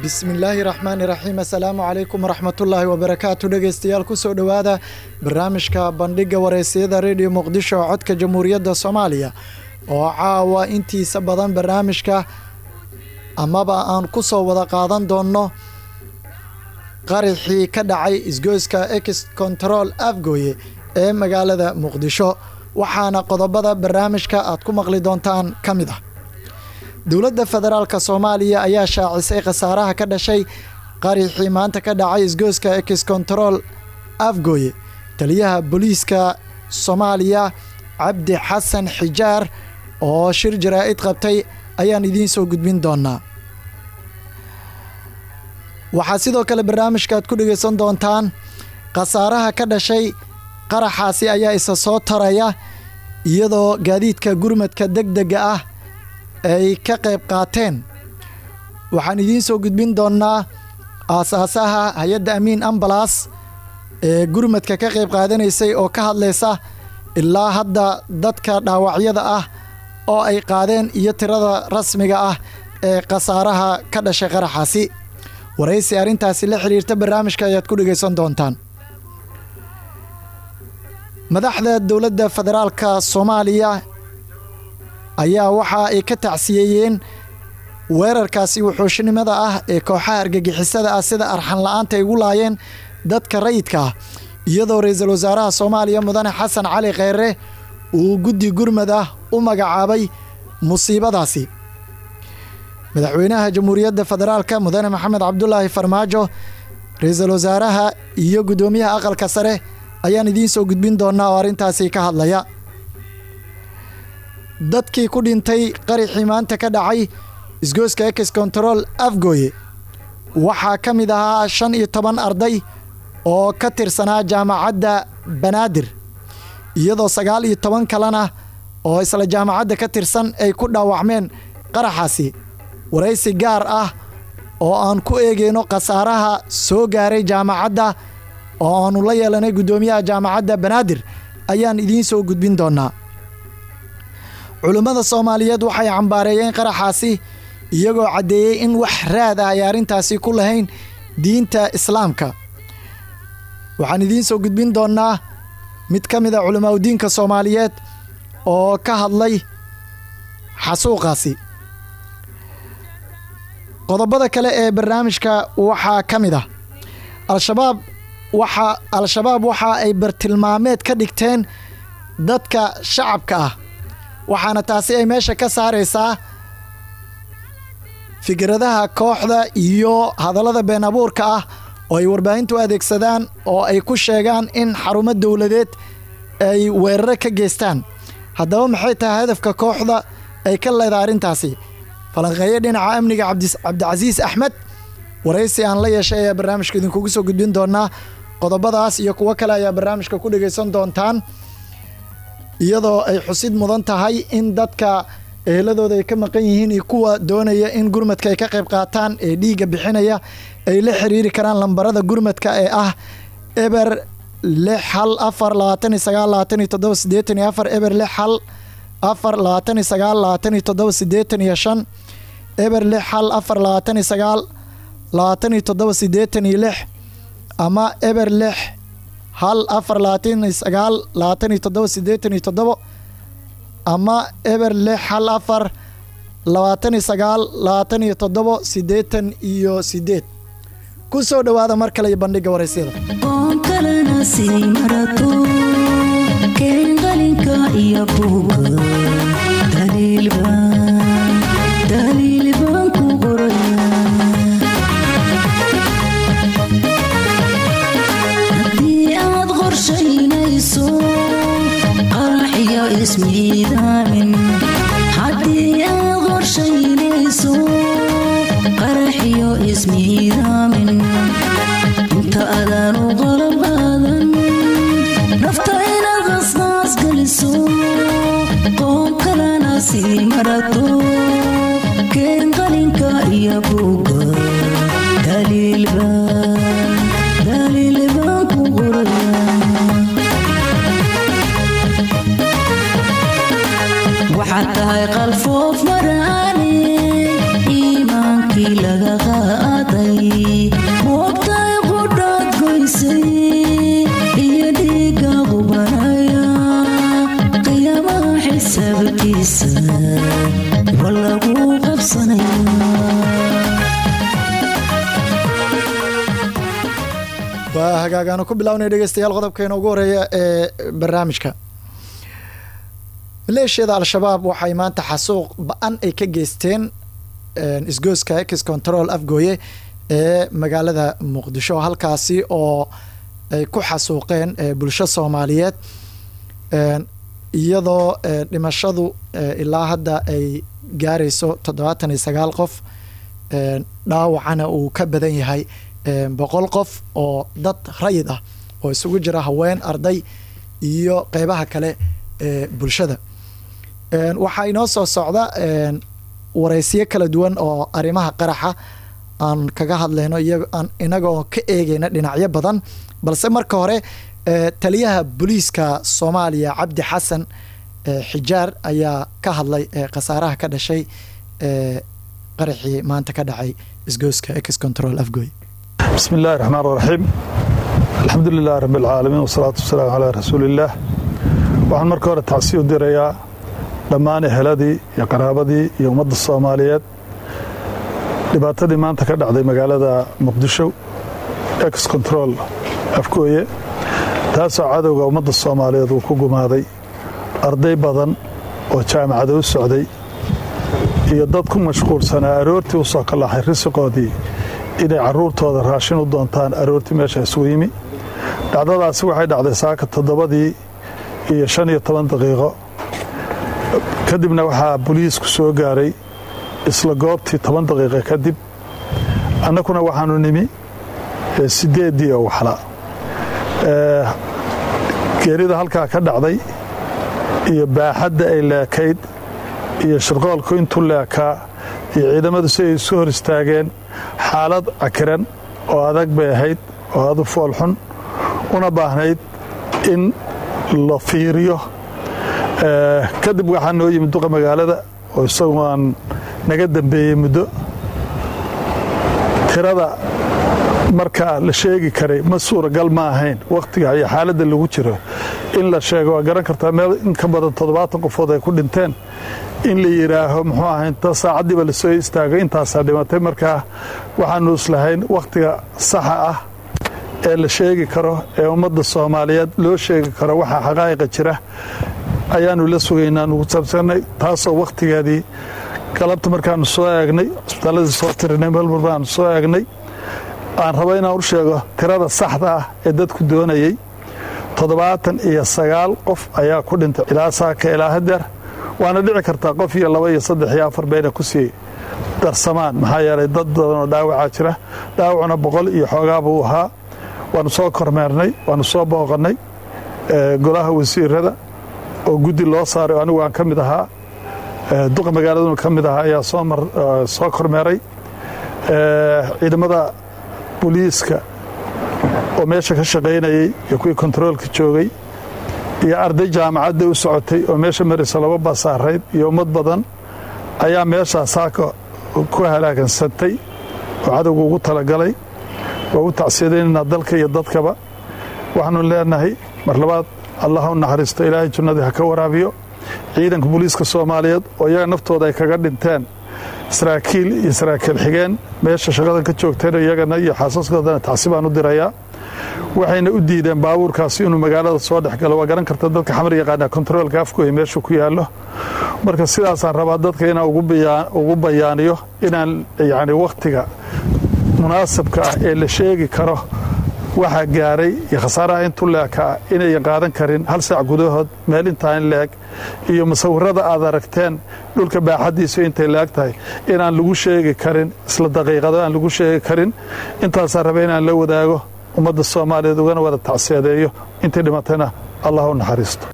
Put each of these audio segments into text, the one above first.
bismillaahi raxmaani raxiim assalaamu calaykum waraxmatullaahi wabarakaatu dhegeystayaal kusoo dhowaada barnaamijka bandhiga wareysiyada rediyo muqdisho codka jamhuuriyadda soomaaliya oo caawa intiisa badan barnaamijka amaba aan ku soo wada qaadan doonno qaraxii ka dhacay isgoyska ex control afgooye ee magaalada muqdisho waxaana qodobada barnaamijka aad ku maqli doontaan ka mid ah dowladda federaalk soomaaliya ayaa shaacisay khasaaraha ka dhashay qaraxii maanta ka dhacay isgoyska ex control afgooye taliyaha booliiska soomaaliya cabdi xasan xijaar oo shir jaraa'id qabtay ayaan idiin soo gudbin doonaa waxaa sidoo kale barnaamijka aad ku dhegaysan doontaan khasaaraha ka dhashay qaraxaasi ayaa isa soo taraya iyadoo gaadiidka gurmadka deg dega ah ay ka qayb qaateen waxaan idiin soo gudbin doonnaa aasaasaha hay-adda amiin ambalas ee gurmadka ka qayb qaadanaysay oo ka hadlaysa ilaa hadda dadka dhaawacyada ah oo ay qaadeen iyo tirada rasmiga ah ee khasaaraha ka dhashay qaraxaasi waraysi arrintaasi la xidhiirta barnaamijka ayaad ku dhegaysan doontaan madaxda dowladda federaalka soomaaliya ayaa waxa ay ka tacsiyeeyeen weerarkaasi wuxuushnimada ah ee kooxaha argagixisada ah sida arxan la-aanta ay ugu laayeen dadka rayidka ah iyadoo ra-iisul wasaaraha soomaaliya mudane xasan cali kheyre uu guddi gurmad ah u magacaabay musiibadaasi madaxweynaha jamhuuriyadda federaalka mudane maxamed cabdulaahi farmaajo ra-iisul wasaaraha iyo guddoomiyaha aqalka sare ayaan idiin soo gudbin doonaa oo arrintaasi ka hadlaya dadkii ku dhintay qaraxii maanta ka dhacay isgoyska ex control afgooye waxaa ka mid ahaa shan iyo toban arday oo ka tirsanaa jaamacadda banaadir iyadoo sagaal iyo toban kalena oo isla jaamacadda ka tirsan ay ku dhaawacmeen qaraxaasi waraysi gaar ah oo aan ku eegayno khasaaraha soo gaaray jaamacadda oo aanu la yeelanay guddoomiyaha jaamacadda banaadir ayaan idiin soo gudbin doonaa culummada soomaaliyeed waxay cambaareeyeen qaraxaasi iyagoo caddeeyey in wax raad ah ay arrintaasi ku lahayn diinta islaamka waxaan idiin soo gudbin doonnaa mid ka mid a culamaauddiinka soomaaliyeed oo ka hadlay xasuuqaasi qodobada kale ee barnaamijka waxaa ka mid ah al-shabaab waxa al-shabaab waxa ay bartilmaameed ka dhigteen dadka shacabka ah waxaana taasi ay meesha ka saaraysaa fikradaha kooxda iyo hadallada been abuurka ah oo ay warbaahintu adeegsadaan oo ay ku sheegaan in xarumo dowladeed ay weeraro ka geystaan haddaba maxay tahay hadafka kooxda ay ka leedahay arrintaasi falanqeeyo dhinaca amniga cabdicasiis axmed waraysi aan la yeeshay ayaa barnaamijka idinkugu soo gudbin doonaa qodobadaas iyo kuwo kale ayaa barnaamijka ku dhegaysan doontaan iyadoo ay xusid mudan tahay in dadka eheladooda ay ka maqan yihiin iyo kuwa doonaya in gurmadka ay ka qayb qaataan ee dhiigga bixinaya ay la xiriiri karaan lambarada gurmadka ee ah eber lix hal afar labaatan iyo sagaal labaatan iyo toddoba siddeetan iyo afar eber lix hal afar labaatan iyo sagaal labaatan iyo toddoba siddeetan iyo shan eber lix hal afar labaatan iyo sagaal labaatan iyo toddoba siddeetan iyo lix ama eber lix hal afar labaatan iyo sagaal labaatan iyo toddoba siddeetan iyo toddobo ama eber lix hal afar labaatan iyo sagaal labaatan iyo toddobo siddeetan iyo siddeed ku soo dhowaada mar kale iyo bandhigga waraysyada oon kalena sii marato keen qalinka iyo buuga daliil baan ku qoraya haddii aad qorshaynayso qaraxiyo ismiidaamin haddii aad qorshaynayso qaraxiyo ismiidaamin inta adaanu qalab qaadan nafta inaad qasqaas geliso qoon kalena sii marato keen qalinka iyo buuga daliilbaan daliil baan ku qoraya waxaad tahay qalfoof maraane iimaankii laga qaaday qadarkiisa waa lagu qabsanayaa waa hagaagaanu ku bilaabnay dhegeystayaal qodobkeena ugu horeeya ee barnaamijka maleeshiyada al-shabaab waxay maanta xasuuq ba-an ay ka geysteen isgooska ex control afgooye ee magaalada muqdisho halkaasi oo ay ku xasuuqeen bulsho soomaaliyeed iyadoo dhimashadu ilaa hadda ay gaarayso toddobaatan iyo sagaal qof dhaawacana uu ka badan yahay boqol qof oo dad rayid ah oo isugu jira haween arday iyo qeybaha kale ee bulshada waxaa inoo soo socda wareysiyo kala duwan oo arrimaha qaraxa aan kaga hadlayno inagoo ka eegeyna dhinacyo badan balse marka hore taliyaha booliiska soomaaliya cabdi xasan xijaar ayaa ka hadlay khasaaraha ka dhashay qaraxii maanta ka dhacay isgooska ex control afgoy bismi illaahi raxmaan raxiim alxamdu lilahi rabi alcaalamiin wasalaatu wasalaamu calaa rasuuliillaah waxaan marka hore tacsiy u dirayaa dhammaan eheladii iyo qaraabadii iyo ummadda soomaaliyeed dhibaatadii maanta ka dhacday magaalada muqdisho ex control afgooye taasoo cadowga ummadda soomaaliyeed uu ku gumaaday arday badan oo jaamacada u socday iyo dad ku mashquulsanaa aroortii u soo kalaxay risiqoodii inay caruurtooda raashin u doontaan aroortii meesha isugu yimi dhacdadaasi waxay dhacday saaka toddobadii iyo shan iyo toban daqiiqo kadibna waxaa boliisku soo gaaray isla goobtii toban daqiiqa kadib annakuna waxaanu nimi sideeddii oo waxla geerida halkaa ka dhacday iyo baaxadda ay leekayd iyo shirqoolku intuu leekaa iyo ciidamadu si ay isu hor istaageen xaalad cakiran oo adag bay ahayd oo adu foolxun una baahnayd in la fiiriyo kadib waxaa noo yimid duqa magaalada oo isagu aan naga dambeeyey muddo tirada markaa la sheegi karay ma suuragal ma ahayn wakhtiga iyo xaaladda lagu jiro in la sheego waa garan kartaa meel in ka badan toddobaatan qofood ay ku dhinteen in la yidhaaho muxuu ahay inta saacaddiiba lasoo istaago intaasaa dhimatay markaa waxaanu islahayn wakhtiga saxa ah ee la sheegi karo ee ummadda soomaaliyeed loo sheegi karo waxaa xaqaa'iqa jira ayaanu la sugaynaa nugu saabsanay taasoo wakhtigeedii galabta markaanu soo eegnay cusbitaalladii soo tirinay melmar baanu soo eegnay aan rabo inaan u sheego tirada saxda ah ee dadku doonayey toddobaatan iyo sagaal qof ayaa ku dhintay ilaa saaka ilaa hadeer waana dhici kartaa qof iyo laba iyo saddex iyo afar bayna ku sii darsamaan maxaa yeelay dad badanoo dhaawacaa jira dhaawacuna boqol iyo xoogaa buu ahaa waanu soo kormeernay waanu soo booqannay golaha wasiirada oo guddi loo saaray oo anigu aan ka mid ahaa duqa magaaladuna ka mid ahaa ayaa soo kormeeray ciidamada boliiska oo meesha ka shaqaynayey iyo kuwii kontaroolka joogay iyo arday jaamacadda u socotay oo meesha maraysa laba basaarayd iyo ummad badan ayaa meeshaa saaka ku halaagansantay oo cadowga ugu talagalay waa u tacsiyadaynaynaa dalka iyo dadkaba waxaanu leenahay mar labaad allah u naxariisto ilaahay junnadii ha ka waraabiyo ciidanka booliiska soomaaliyeed oo iyaga naftooda ay kaga dhinteen saraakiil iyo saraakiil xigeen meesha shaqadan ka joogteen iyagana iyo xaasaskoodana tacsi baan u dirayaa waxayna u diideen baabuurkaasi inuu magaalada soo dhex galo waa garan karta dadka xamar yaqaanaa kontaroolka afkooya meeshu ku yaallo marka sidaasaan rabaa dadka inaan ugu bayaaniyo inaan yacni wakhtiga munaasabka ah ee la sheegi karo waxaa gaaray iyo khasaaraha intu leekaa inayan qaadan karin hal saac gudahood meel intaa in leeg iyo musawirada aad aragteen dhulka baaxaddiisu intay leeg tahay inaan lagu sheegi karin isla daqiiqado aan lagu sheegi karin intaasaa raba inaan la wadaago ummadda soomaaliyeed ugana wada tacsiyadeeyo intii dhimatayna allah u naxariisto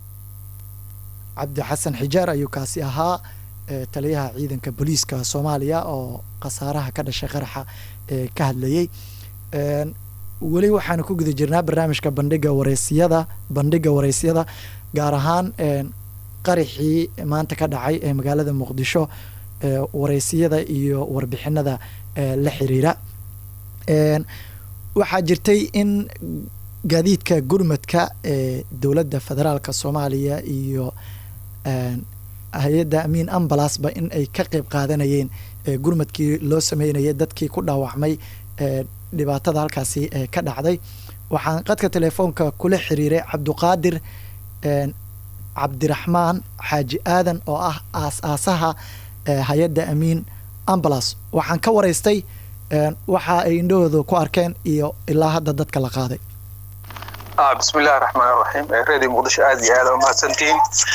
cabdi xasan xijaar ayuu kaasi ahaa taliyaha ciidanka booliiska soomaaliya oo khasaaraha ka dhashay qaraxa ee ka hadlayey weli waxaanu ku guda jirnaa barnaamijka bandhiga wareysiyada bandhiga wareysyada gaar ahaan qaraxii maanta ka dhacay ee magaalada muqdisho wareysiyada iyo warbixinada la xiriira waxaa jirtay in gaadiidka gurmadka ee dowladda federaalka soomaaliya iyo hay-adda amiin ambalasba in ay ka qeyb qaadanayeen gurmadkii loo sameynayay dadkii ku dhaawacmay dhibaatada halkaasi ka dhacday waxaan qadka telefoonka kula xiriiray cabduqaadir cabdiraxmaan xaaji aadan oo ah aas-aasaha hay-adda amiin ambalas waxaan ka waraystay waxa ay indhahooda ku arkeen iyo ilaa hadda dadka la qaaday bismillahi raxmaan raxiim reedi muqdisho aad iyo aada umahadsantihiin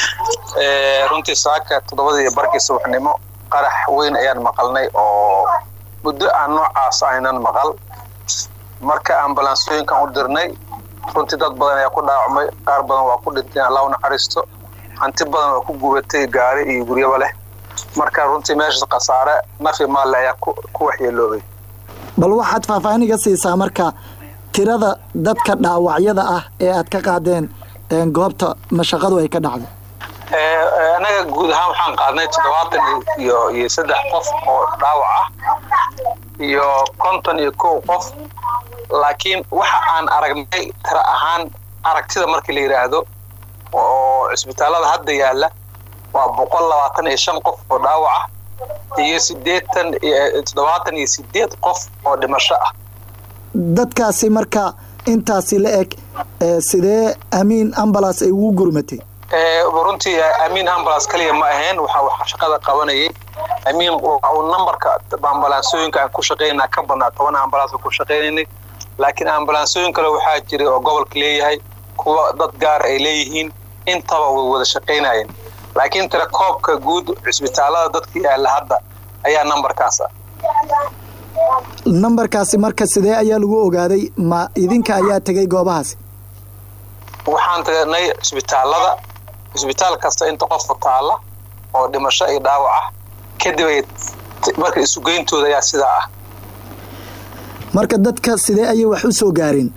runtii saaka toddobadii barkii subaxnimo qarax weyn ayaan maqalnay oo muddo aan noocaas aynan maqal marka ambalansooyinkan u dirnay runtii dad badan ayaa ku dhaawacmay qaar badan waa ku dhinteen allah u naxariisto hanti badan waa ku gubatay gaari iyo guryaba leh marka runtii meesha khasaare nafi maalle ayaa ku waxyeeloobay bal waxaad faahfaahin iga siisaa marka tirada dadka dhaawacyada ah ee aad ka qaadeen goobta mashaqadu ay ka dhacday annaga guud ahaan waxaan qaadnay toddobaatan iyo iyo saddex qof oo dhaawac ah iyo konton iyo kow qof laakiin waxa aan aragnay tira ahaan aragtida markii la yidhaahdo oo cisbitaallada hadda yaalla waa boqol labaatan iyo shan qof oo dhaawac ah iyo sideetan toddobaatan iyo sideed qof oo dhimasho ah dadkaasi marka intaasi la eg sidee amiin ambalas ay ugu gurmatay runtii amiin ambulance kaliya ma ahayn waxa waxa shaqada qabanayay amiin waxa uu nambarka ambalansooyinka aan ku shaqaynaa ka badnaa toban ambulance ku shaqaynaynay laakiin ambalansooyin kale waxaa jiray oo gobolka leeyahay kuwa dad gaar ay leeyihiin intaba way wada shaqaynayeen laakiin tira koobka guud cisbitaalada dadka yaalla hadda ayaa nambarkaas ah nambarkaasi marka sidee ayaa lagu ogaaday ma idinka ayaa tegay goobahaasi waxaan tagnay cisbitaalada cisbitaal kasta inta qofka taalla oo dhimasho iyo dhaawac ah kadib ay marka isugeyntooda ayaa sidaa ah marka dadka sidee ayay wax u soo gaareen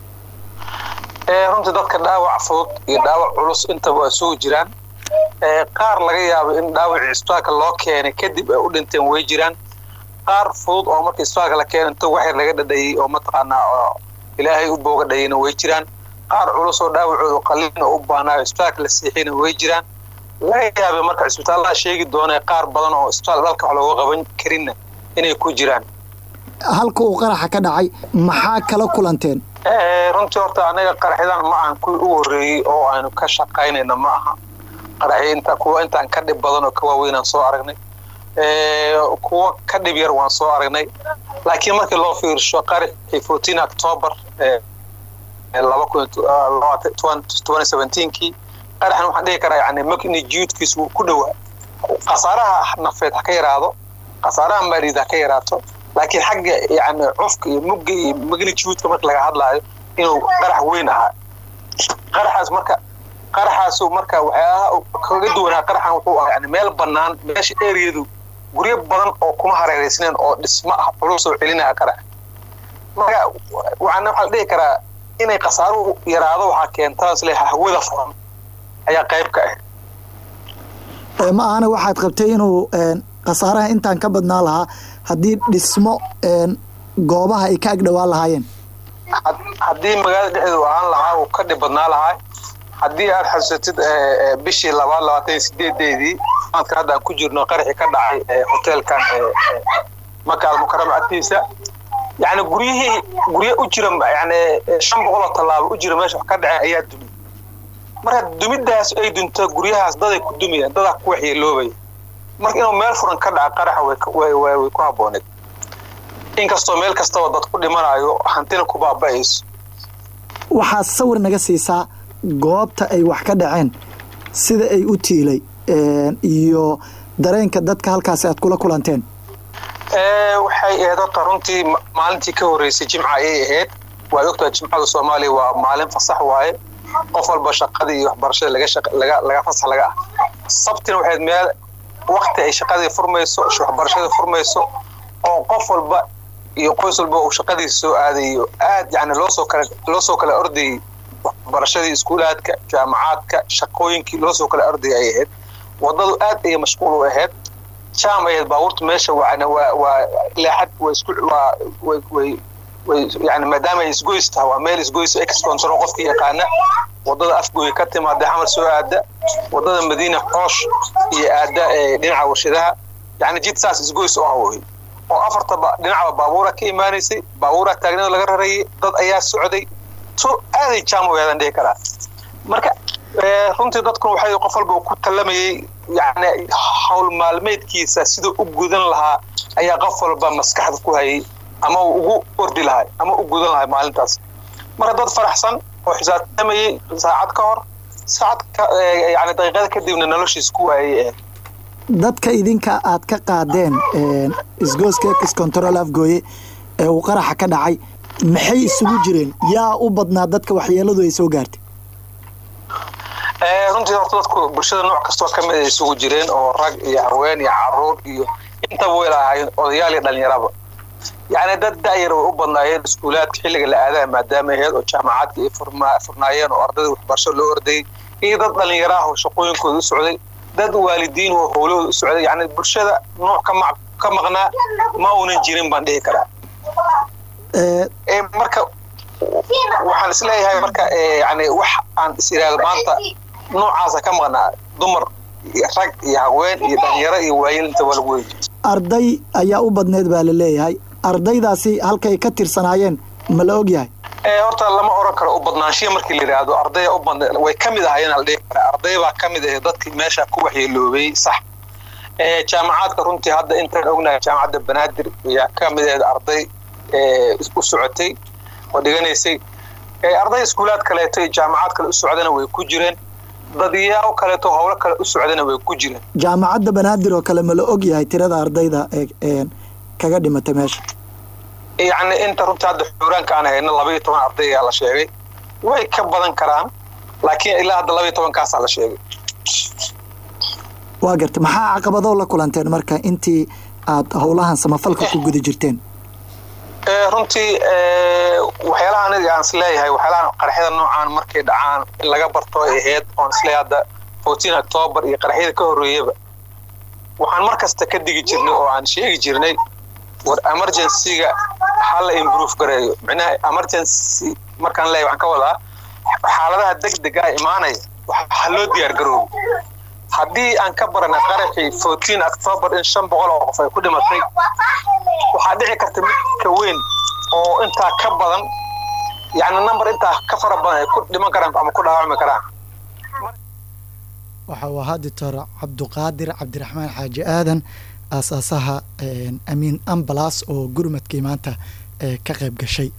runtii dadka dhaawac fudud iyo dhaawac culus intaba waa sugu jiraan qaar laga yaabo in dhaawacii isbitaalka loo keenay kadib ay u dhinteen way jiraan qaar fudud oo marka isbitaalka la keenay inta waxyar laga dhadhayay oo mataqaanaa oo ilaahay u booga dhayayna way jiraan qaar culus oo dhaawacoodu qalin oo u baanaayo isbitaalka la siixiyna way jiraan laga yaabay marka cisbitaallada sheegi doonee qaar badan oo isbitaal dalka wax looga qaban karinna inay ku jiraan halka uu qaraxa ka dhacay maxaa kala kulanteen runtii horta anaga qaraxyadan ma ahan kuwii u horreeyey oo aynu ka shaqaynayna ma aha qaraxya inta kuwa intaan ka dhib badan oo ka waaweynaan soo aragnay kuwa ka dhib yar waan soo aragnay laakiin markii loo fiirsho qaraxii fourteen october laba kun kii qaraxan waxaan dhihi karaa yani magnitudekiis wuu ku dhowaa khasaaraha nafeed ha ka yaraado khasaaraha maaliyaed ha ka yaraato laakiin xagga yani cufka iyo mugga iyo magnitudeka marka laga hadlaayo inuu qarax weyn ahaa qaraxaas marka qaraxaasu marka waxyaalaha kaga duwanaa qaraxan wuxuu ahaa yani meel bannaan meesha eriyadu guryo badan oo kuma hareereysneen oo dhismo ah culus oo celinaya qarax marka waxaana waxaa la dhihi karaa inay khasaaruhu yaraado waxaa keentaa isle hawada furan ayaa qayb ka ah ma ahana waxaad qabtay inuu khasaaraha intaan ka badnaa lahaa haddii dhismo goobaha ay ka agdhowaan lahaayeen haddii magaalada dhexdeedu ahaan lahaa uu ka dhib badnaa lahaa haddii aad xasuusatid bishii labaad labaatan iyo sideedeedii sanadka hadda aan ku jirno qaraxii ka dhacay hoteelkan maka almukarama agtiisa yani guryihii gurye u jira yani shan boqol oo tallaabo u jira meesha wax ka dhaceen ayaa dumay marka dumidaas ay dunto guryahaas daday ku dumayaan dadaa ku waxyeeloobaya marka inuu meel furan ka dhaca qaraxa way ku habbooneed inkastoo meel kastaba dad ku dhimanayo hantina ku baaba'ayso waxaad sawir naga siisaa goobta ay wax ka dhaceen sida ay u tiilay iyo dareenka dadka halkaasi aad kula kulanteen waxay ahayd horta runtii maalintii ka horreysay jimca ayay ahayd waad ogtahay jimcada soomaaliya waa maalin fasax waaye qof walba shaqadii iyo waxbarashada laga laga fasax laga ah sabtina waxayd meel wakti ay shaqadii furmayso waxbarashadii furmayso oo qof walba iyo qoys walba uu shaqadiisa soo aadayo aad yani loosoo kale loosoo kale ordayay waxbarashadii iskuulaadka jaamacaadka shaqooyinkii loosoo kale ordayay ay ahayd wadadu aad ayay mashquul u ahayd jaam ahayd baabuurta meesha waa waa leexad waa isku waa way way yani maadaama ay isgoys tahay waa meel isgoys ex control qofka yaqaana wadada afgooya ka timaada xamar soo aada wadada madiina xoosh iyo aada dhinaca warshadaha yani jid saas isgoys u ah wey oo afarta dhinacba baabuura ka imaanaysay baabuura taagnada laga rarayay dad ayaa socday so aaday jaam weedan dhihi karaa marka runtii dadkun waxay qof walba ku tallamayay yani hawl maalmeedkiisa siduu u gudan lahaa ayaa qof walba maskaxda ku hayay ama uu ugu ordi lahay ama u gudan lahay maalintaas marka dad faraxsan oo xisaabtamayay saacad ka hor saacad yani daqiiqada kadibna noloshiis ku waayay dadka idinka aad ka qaadeen isgooska ex control afgooye ee uu qaraxa ka dhacay maxay isugu jireen yaa u badnaa dadka waxyeeladu ay soo gaartay runtii horta dadku bulshada nooc kastoo ka mid ay isugu jireen oo rag iyo haween iyo caruur iyo intaba way lahaayeen odayaal iyo dhalinyaraba yacni dad da'yar way u badnaayeen iskuulaadka xilliga la aadaa maadaama aheyd oo jaamacaadka ay furnaayeen oo ardayda waxbarasho loo ordayay iyo dad dhalinyaro ah oo shaqooyinkooda u socday dad waalidiin oo howlahooda u socday yani bulshada nooc ka maqnaa ma uunan jirin baan dhihi karaa marka waxaan isleeyahay marka yani wax aan is iraado maanta noocaasa ka maqnaa dumar rag iyo haween iyo dhalinyaro iyo waayel inta waa lagu weyi arday ayaa u badneed baa la leeyahay ardaydaasi halkay ka tirsanaayeen ma la og yahay horta lama oran karo u badnaanshiya markii la yidhaahdo ardaya u badne way ka mid ahaayeen la dhihi karaa arday baa ka mid ahayd dadkii meesha ku waxyeeloobay sax jaamacaadka runtii hadda intaan ognahay jaamacadda banaadir ayaa ka mid ahayd arday u socotay oo dhiganaysay arday iskuulaad kaleeto iyo jaamacaad kale u socdana way ku jireen dadyaao kaleeto howlo kale u socdana way ku jireen jaamacadda banaadir oo kale ma la og yahay tirada ardayda ee kaga dhimatay meesha yacni inta runtii hadda xuuraanka aan hayno laba iyo toban arday ayaa la sheegay way ka badan karaan laakiin ilaa hadda laba iyo tobankaasaa la sheegay waa gartay maxaa caqabadoo la kulanteen marka intii aad howlahan samafalka ku guda jirteen runtii waxyaalaha aniga aan isleeyahay waxyaalaha qaraxyada noocaan markay dhacaan in laga barto ay ahayd oon isleeyahay hadda fourteen october iyo qaraxyada ka horreeyaba waxaan mar kasta ka digi jirnay oo aan sheegi jirnay war emergency-ga ha la improve gareeyo micnaha emergency markaan leeyahay waxaan ka wadaa xaaladaha degdega ah imaanaya ha loo diyaar garoobo haddii aan ka baranay qaraxii fourteen october in shan boqol oo qof ay ku dhimatay waxaa dhici karta mid ka weyn oo intaa ka badan yani number intaa ka fara badan ay ku dhiman karaan ama ku dhaawacmi karaan waxa uu ahaa doctor cabduqaadir cabdiraxmaan xaaji aadan aasaasaha amiin ambalas oo gurmadkii maanta ka qayb gashay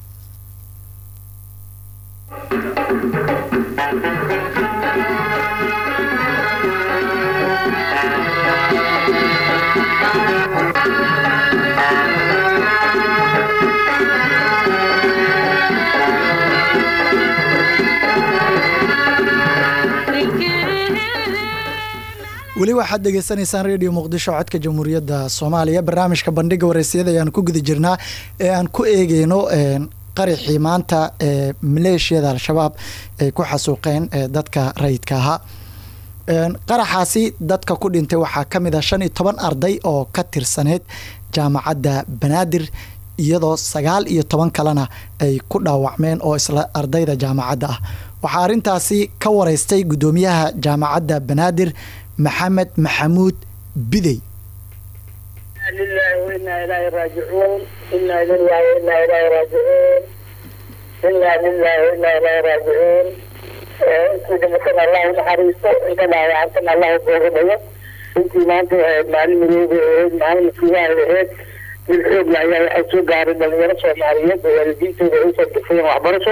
weli waxaad dhegeysanaysaan radio muqdisho codka jamhuuriyadda soomaaliya barnaamijka bandhiga wareysiyada ayaan ku guda jirnaa ee aan ku eegeyno qaraxii maanta ee maleeshiyada al-shabaab ay ku xasuuqeen dadka rayidka ahaa qaraxaasi dadka ku dhintay waxaa ka mid ah shan iyo toban arday oo ka tirsaneyd jaamacadda banaadir iyadoo sagaal iyo toban kalena ay ku dhaawacmeen oo isla ardayda jaamacadda ah waxaa arrintaasi ka wareystay guddoomiyaha jaamacadda banaadir maxamed maxamuud bidey lilahi wainaa ilaahi raajicuun inaa lilahi wainaa ilaahi raajicuun inaa lilahi wainaa ilaahi raajicuun intii dhimatana allahu naxariisto inta dhaawacantana allahu booga dhayo intii maanta ahayd maalin midooba ahayd maalin masiibaha ahayd dil xoogla ayaa waxay soo gaaray dhalinyaro soomaaliyeed oo waalidiintooda ay usoo difayeen waxbarasho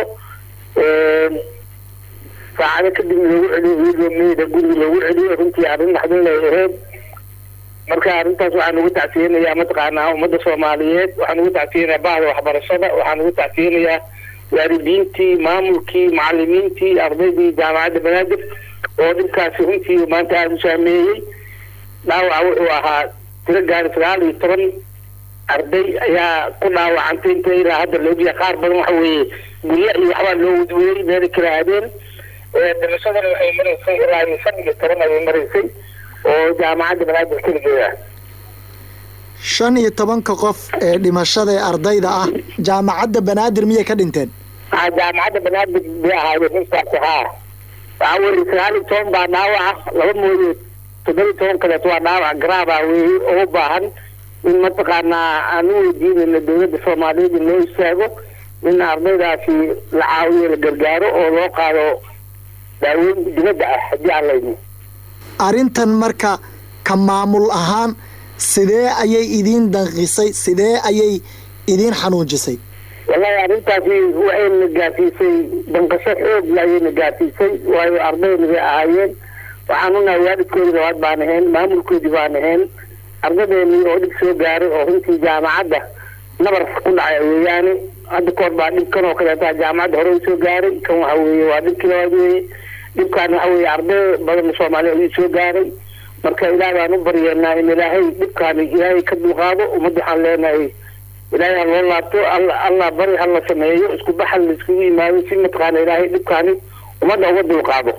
saacado kadib loogu celiyo iyadoo meyda guriga loogu celiyo runtii arrin naxdin lay ahayd marka arrintaas waxaan ugu tacsiyeynayaa mataqaanaa ummadda soomaaliyeed waxaan ugu tacsiyeynayaa bahda waxbarashada waxaan ugu tacsiyeynayaa waalidiintii maamulkii macalimiintii ardaydii jaamacadda banaadir oo dhibkaasi runtii maanta aada u saameeyey dhaawaca wuxuu ahaa tiro gaari sagaal iyo toban arday ayaa ku dhaawacantay inta ilaa hadda laogyahay qaar badan waxa weeye gurya iyo waxbaa loo wadweeyey meelay kala aadeen dhimashadana waxay maraysay ilaa iyo shan iyo toban ayay maraysay oo jaamacadda banaadir keligeeda shan iyo tobanka qof ee dhimashada ee ardayda ah jaamacadda banaadir miyay ka dhinteen aa jaamacadda banaadir bay ahaayeen intaasi haa waxaa weeye sagaal iyo toban baa dhaawaca laba mooye toddoba iyo toban kaleeto waa dhaawac garaaba weeye oo u baahan in mataqaanaa aan u weydiinayno dowladda soomaaliyeed in loo istaago in ardaydaasi la caawiyo la gargaaro oo loo qaado daaweyn dibadda ah haddii aan layno arrintan marka ka maamul ahaan sidee ayay idiin danqisay sidee ayay idiin xanuujisay wallahi arrintaasi waxayna gaarsiisay danqasho xoogla ayayna gaarsiisay waayo ardayna bay ahaayeen waxaan unahay waalidkoodii labaad baan ahayn maamulkoodii baan ahayn ardadeennii oo dhib soo gaaray oo runtii jaamacadda nabar ku dhacay weeyaane hadda koor baa dhibkan oo kaleeta jaamacadda hore u soo gaaray kan waxa weeye waa dhibkii labaad weeye dhibkaan waxa weeye arday badan soomaaliya ayuu soo gaaray marka ilaah baan u baryeenaa in ilaahay dhibkaani ilaahay ka dulqaado ummadda waxaan leenahay ilaahay ha loo laabto alla allah bari ha la sameeyo isku baxal la iskugu yimaado si mataqaana ilaahay dhibkaani ummadda uga dulqaado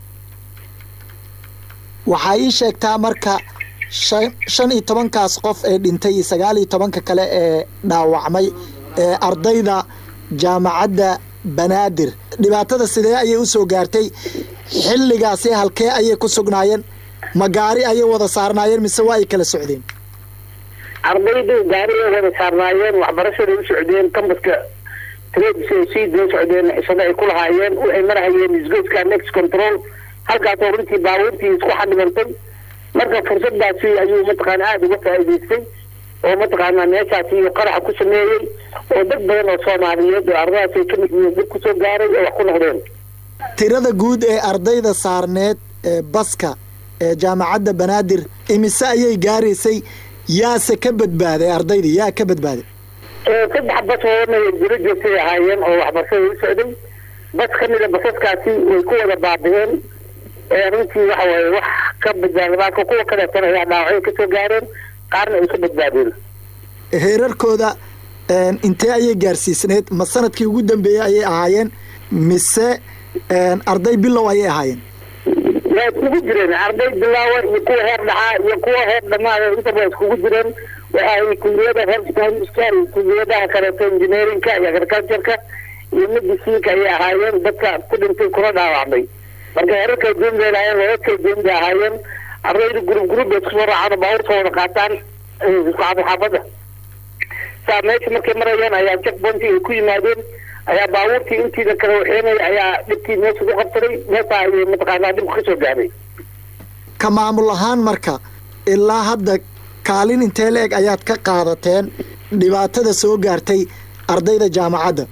waxaa ii sheegtaa marka shan shan iyo tobankaas qof ee dhintay iyo sagaal iyo tobanka kale ee dhaawacmay ee ardayda jaamacadda banaadir dhibaatada sidee ayay u soo gaartay xilligaasi halkee ayay ku sugnaayeen ma gaari ayay wada saarnaayeen mise waa ay kala socdeen ardaydu gaarigay wada saarnaayeen waxbarashaday u socdeen kambaska tredisay sii doo socdeen xisado ay ku lahaayeen waxay marahayeen isgoyska next control halkaasoo runtii baabuurtii isku xadhibantay marka fursadaasi ayuu mataqaana aada uga faa'iidaystay oo mataqaanaa meeshaasi qaraxa ku sameeyey oo dad badan oo soomaaliyeed oo ardadaasi ay ka mid yihiin dib kusoo gaaray oo wax ku noqdeen tirada guud ee ardayda saarneed ee baska ee jaamacadda banaadir imise ayay gaaraysay yaase ka badbaaday ardaydii yaa ka badbaaday saddex bas oona jiro joogtay ahaayeen oo waxbarashada u socday bas ka mida basaskaasi way ku wada baabi'een runtii waxa waaye wax ka badbaaday marka kuwa kaleetana ayaa dhaawacyo kasoo gaareen qaarna ay ka badbaadeen heerarkooda intee ayay gaarsiisneed ma sanadkii ugu dambeeyey ayay ahaayeen mise arday bilow ayay ahaayeen waa iskugu jireen arday bilaawa iyo kuwa heer dhaxaa iyo kuwa heer dhamaada intaba waa iskugu jireen waxay kuliyada healthcare kuliyadaha kaleeto engineerinka iyo agricultureka iyo mediciinka ayay ahaayeen dadka ku dhintay kuna dhaawacmay marka heerarkay duun bay lahaayeen heerarkay duun bay ahaayeen ardaydu gurub gurub bay iskusoo raacaan baabuurta wada qaataan xaafada saa meesha markay marayeen ayaa checkpointi ay ku yimaadeen ayaa baabuurtii intiida kale waxeenay ayaa dhibkii meesha ku qabsaday meesha ayay mataqaanaa dhibku ka soo gaaray ka maamul ahaan marka ilaa hadda kaalin intee la eg ayaad ka qaadateen dhibaatada soo gaartay ardayda jaamacadda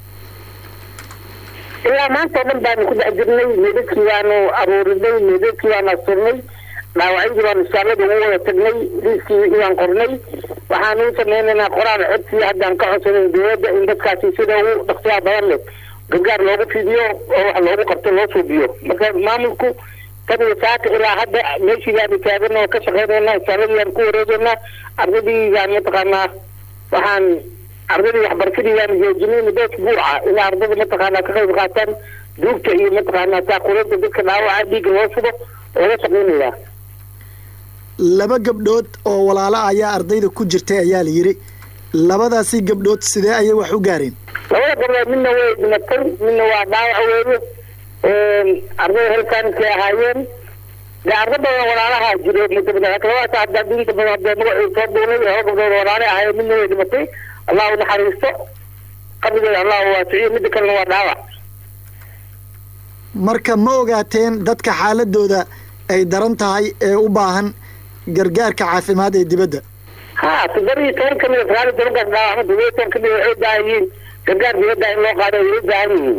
ilaa maanta oo dhan baanu ku dhex jirnay meedadkii baanu aruurinay meedadkii baanu asturnay dhaawacyadii baanu isbitaallada ugu wada tagnay liiskii iyaan qornay waxaanu u sameynaynaa qoraal codsi haddaan ka codsaday dowladda in dadkaasi sida ugu dhaqsiyaha badan leh gargaar loogu fidiyo oo wax loogu qabto loo suubiyo marka maamulku tan iyo saaka ilaa hadda meeshii baanu taagan oo ka shaqeynaynaa isbitaalladii baanu ku wareegaynaa ardaydii baan mataqaanaa waxaan ardaydii waxbarashadii baanu joojinay muddo usbuuca ilaa ardada mataqaanaa ka qayb qaataan duugta iyo mataqaanaa saakuleynta dadka dhaawaca dhiigga loo shubo oo la shaqeynayaa laba gabdhood oo walaalo ayaa ardayda ku jirtay ayaa la yidhi labadaasi gabdhood sidee ayay wax u gaareen labada gabdhood midna way dhimatay midna waa dhaawac weeye ardayda helkaankay ahaayeen dee arda badan walaalaha jiro mudabadaas hadda diinta badan hadee magacii soo duunay laba gabdhood walaale ahaayeen midna way dhimatay allah u naxariisto qabrigeeda allah u waasiciyo midda kalena waa dhaawac marka ma ogaateen dadka xaaladooda ay daran tahay ee u baahan gargaarka caafimaad ee dibadda ha toddoba iyo toban ka mida sagaal iyo tobankaas dhaawacma toddoba iyo toban ka mida waxay u baahan yihiin gargaar dibadda in loo qaado way u baahan yihiin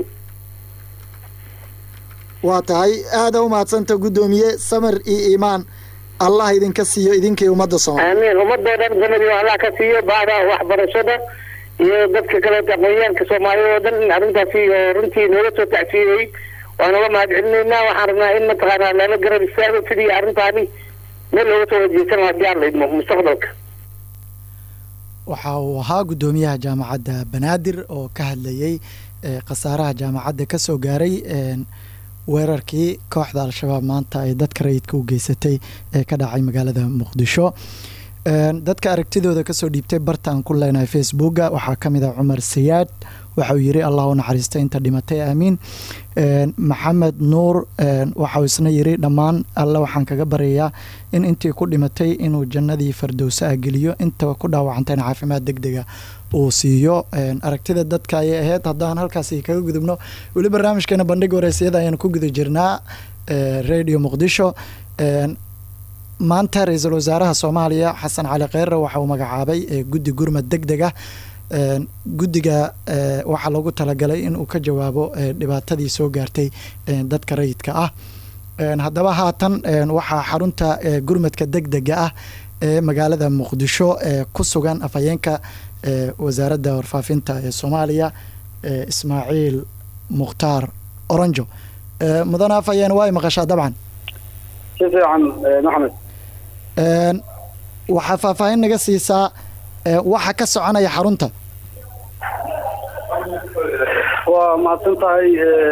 waa tahay aada u mahadsanta guddoomiye samir iyo iimaan allah idinka siiyo idinkii ummadda soomaali aamiin ummadoo dhan sanadii allah ka siiyo baada waxbarashada iyo dadka kaleeta aqoonyahanka soomaaliyad oo dhan in arrintaasi oo runtii nooga soo tacsiiyey waan uga mahad celinaynaa waxaan rabnaa in mataqaanaa lala garab istaago sidii arrintaani meel looga soo wajeesan haddii aan la idmo mustaqbalka waxa uu ahaa guddoomiyaha jaamacadda banaadir oo ka hadlayey khasaaraha jaamacadda ka soo gaaray weerarkii kooxda al-shabaab maanta ay dadka rayidka u geysatay ee ka dhacay magaalada muqdisho Een, dadka aragtidooda kasoo dhiibtay bartaan ku leenahay facebooka waxaa ka mid ah cumar sayaad waxauu yiri allah u naxariista inta dhimatay aamiin Een, maxamed nuur een, waxauu isna yiri dhammaan alle waxaan kaga baryayaa in intii ku dhimatay inuu jannadii fardowsa ah geliyo inta ku dhaawacantayna caafimaad degdega uu siiyo Een, aragtida dadka ayay ahayd haddaan halkaasi kaga gudubno weli barnaamijkeena bandhiga wareysiyada ayaanu ku guda jirnaa ee, radio muqdisho Een, maanta ra-iisul wasaaraha soomaaliya xasan cali kheyre waxa uu magacaabay ee, guddi gurmad deg deg ah Een, guddiga ee, waxaa loogu talagalay in uu ka jawaabo ee, dhibaatadii soo gaartay ee, dadka rayidka ah Een, haddaba haatan een, waxaa xarunta ee, gurmadka deg dega ah ee magaalada muqdisho ee ku sugan afhayeenka ee, wasaaradda warfaafinta ee soomaaliya ee, ismaaciil mukhtaar oronjo Ee, mudane afhayeen waa ay maqashaa dabcan si fiican eh, maxamed Een, waxaa faahfaahin naga siisaa ee, waxa ka soconaya xarunta waa mahadsan tahay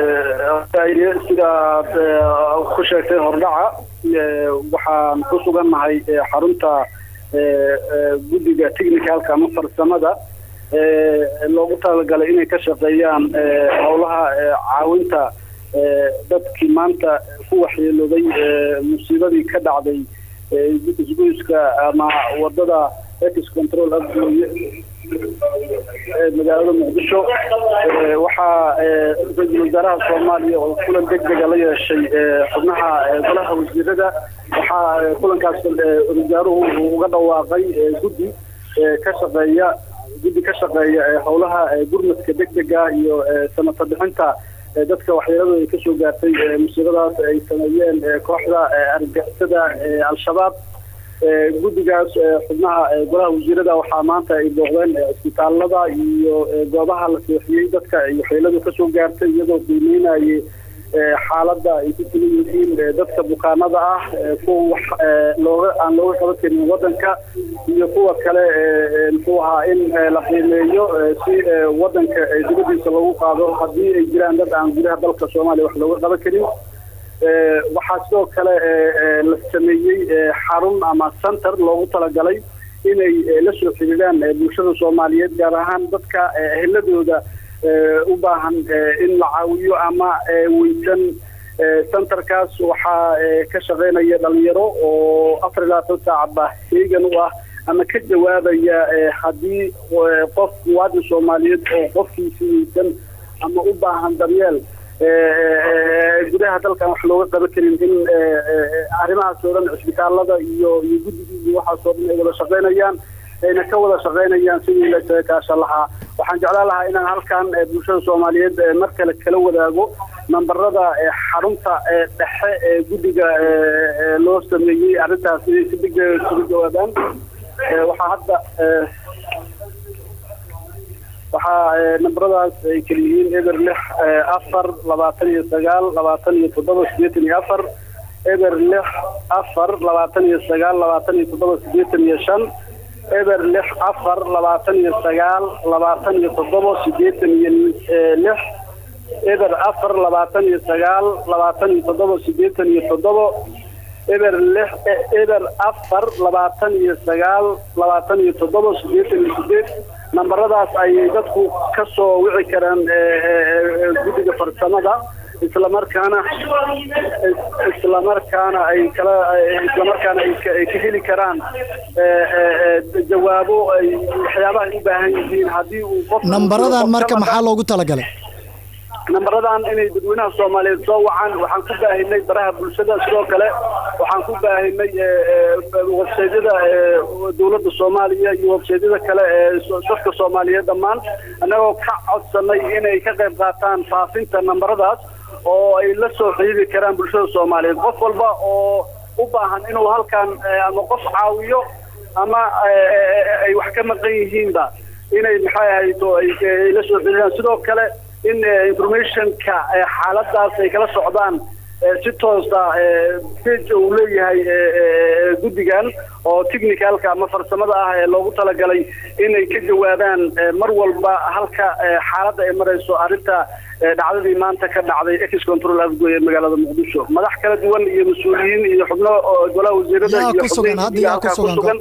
eh, sidaad eh, ku sheegtay hordhaca eh, waxaan ku sugannahay eh, xarunta eh, eh, guddiga technicalka ama farsamada eh, loogu talagalay inay ka shaqeeyaan eh, howlaha eh, caawinta eh, dadkii maanta ku waxyeelooday eh, musiibadii ka dhacday eh, isgoyska ama wadada ex control afgooye ee magaalada muqdisho Ee, waxaa ee, ra-iisul wasaaraha soomaaliya oo kulan deg dega la yeeshay ee, xubnaha ee, golaha wasiirada waxaa ee, kulankaas ee, wasaaruhu uu uga dhawaaqay ee, guddi ee, ka shaqeeya guddi ka shaqeeya ee, howlaha ee, gurmadka deg dega iyo ee, samata bixinta ee, dadka waxyeeladu ay kasoo gaartay ee, musiibadaas ay sameeyeen ee, kooxda ee, argagixisada ee, al-shabaab Ee, guddigaas ee, xubnaha ee, golaha wasiirada waxaa maanta ay booqdeen ee, isbitaalada iyo ee, goobaha la seexiyey dadka ay waxyeeladu kasoo gaartay iyadoo qiimeynayay ee, xaaladda ay ku sugan yihiin ee, dadka bukaanada ah ee, kuwa wax ee, looga aan looga qaban karin wadanka iyo kuwa kale ee, ee, muxuu ahaa in ee, la qiimeeyo ee, si ee, wadanka ee, dibadiisa lagu qaado haddii ay jiraan dad aan gudaha dalka soomaaliya wax looga qaban karin Ee, waxaa sidoo kale ee, ee, la sameeyey ee, xarun ama center loogu talagalay inay ee, la soo xiriiraan ee, bulshada soomaaliyeed gaar ahaan dadka ee, eheladooda ee, u baahan ee, in la caawiyo ama ee, weysan Ee, centerkaas waxaa ee, ka shaqeynaya dhalinyaro oo afar iyo labaatan saacba heegan u ah ama ka jawaabaya ee, haddii ee, qof muwaadin soomaaliyeed oo qofkiisi weysan ama u baahan daryeel gudaha dalkan wax looga qaban karin in arrimahaas oo dhan cisbitaalada iyo iyo guddigii iyo waxaasoo dhan ay wada shaqaynayaan ayna ka wada shaqaynayaan sidii la isaga kaashan lahaa waxaan jeclaan lahaa inaan halkan bulshada soomaaliyeed mar kale kala wadaago nambarada xarunta dhexe ee guddiga loo sameeyey arrintaas inay si degdega isugu jawaabaan waxaa hadda waxaa nambaradaas ay kala yihiin eber lix afar labaatan iyo sagaal labaatan iyo toddoba sideetan iyo afar eber lix afar labaatan iyo sagaal labaatan iyo toddoba sideetan iyo shan eber lix afar labaatan iyo sagaal labaatan iyo toddoba sideetan iyo lix eber afar labaatan iyo sagaal labaatan iyo toddoba sideetan iyo toddoba eber lix eber afar labaatan iyo sagaal labaatan iyo toddoba sideetan iyo sideed nambaradaas ayay dadku ka soo wici karaan guddiga farsamada islamarkaana islamarkaana ay kala islamarkaana ay ka heli karaan jawaabo ay waxyaabaha ay u baahan yihiin haddii uu qof nambaradan marka maxaa loogu talagalay nambaradan inay dadweynaha soomaaliyeed soo wacaan waxaan ku baahinay baraha bulshada sidoo kale waxaan ku baahinay websaydyada dowladda soomaaliya iyo websaydyada kale ee dadka soomaaliyeed dhammaan annagoo ka codsanay inay ka qayb qaataan faafinta nambaradaas oo ay la soo xidhiiri karaan bulshada soomaaliyeed qof walba oo u baahan inuu halkan ama qof caawiyo ama ay wax ka maqan yihiinba inay maxay ahayto ay la soo xidhiiraan sidoo kale in informationka xaaladaas ay kala socdaan si toosa page uu leeyahay guddigan oo technicalka ama farsamada ah ee loogu talagalay inay ka jawaabaan mar walba halka xaaladda ay marayso arrinta dhacdadii maanta ka dhacday ex control afgoy ee magaalada muqdisho madax kala duwan iyo mas-uuliyiin iyo xubno golaha wasiirada iyo xubnaha ku sugan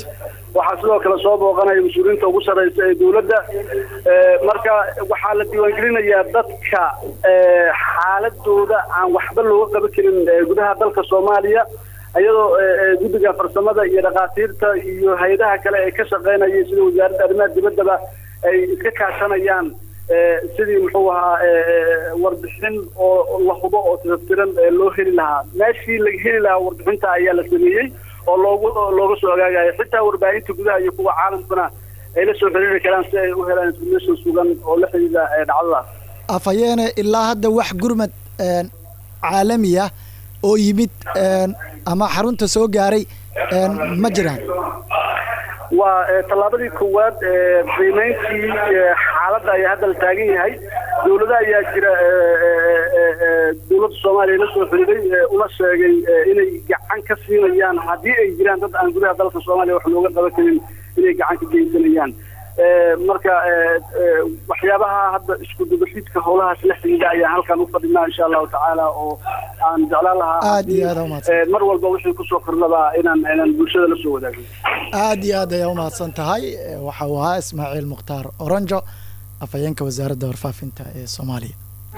waxaa sidoo kale soo booqanaya mas-uuliyiinta ugu sarreysa ee dowladda marka waxaa la diiwaangelinayaa dadka xaaladooda aan waxba looga qaban karin gudaha dalka soomaaliya iyadoo guddiga farsamada iyo dhakhaatiirta iyo hay-adaha kale ee ka shaqeynaya sida wasaaradda arrimaha dibaddaba ay iska kaashanayaan sidii muxuu ahaa warbixin oo la hubo oo tiratiran loo heli lahaa meeshii laga heli lahaa warbixinta ayaa la sameeyey oo loogu looga soo ogaagayo xitaa warbaahinta gudaha iyo kuwa caalamkuna ay la soo xiriiri karaan si ay u helaan information sugan oo la xidhiidha dhacdadaas afayeene ilaa hadda wax gurmad caalami ah oo yimid ama xarunta soo gaaray ma jiraan waa tallaabadii koowaad qiimeyntii xaaladda ayaa hadda la taagan yahay dowlada ayaa jira dowladda soomaaliya la soo xiriiray una sheegay inay gacan ka siinayaan haddii ay jiraan dad aan gudaha dalka soomaaliya wax looga qaban karin inay gacan ka geysanayaan marka waxyaabaha hadda isku dubaxidka howlahaas la xidhiidha ayaan halkan u fadhinaa insha allahu tacaala oo aan jeclaan lahaa aad iyo aad umahadsan mar walba wixii kusoo kordhabaa inaan inaan bulshada la soo wadaagno aad iyo aad ayaa umahadsan tahay waxa uu ahaa ismaaciil mukhtaar oranjo afhayeenka wasaaradda warfaafinta ee soomaaliya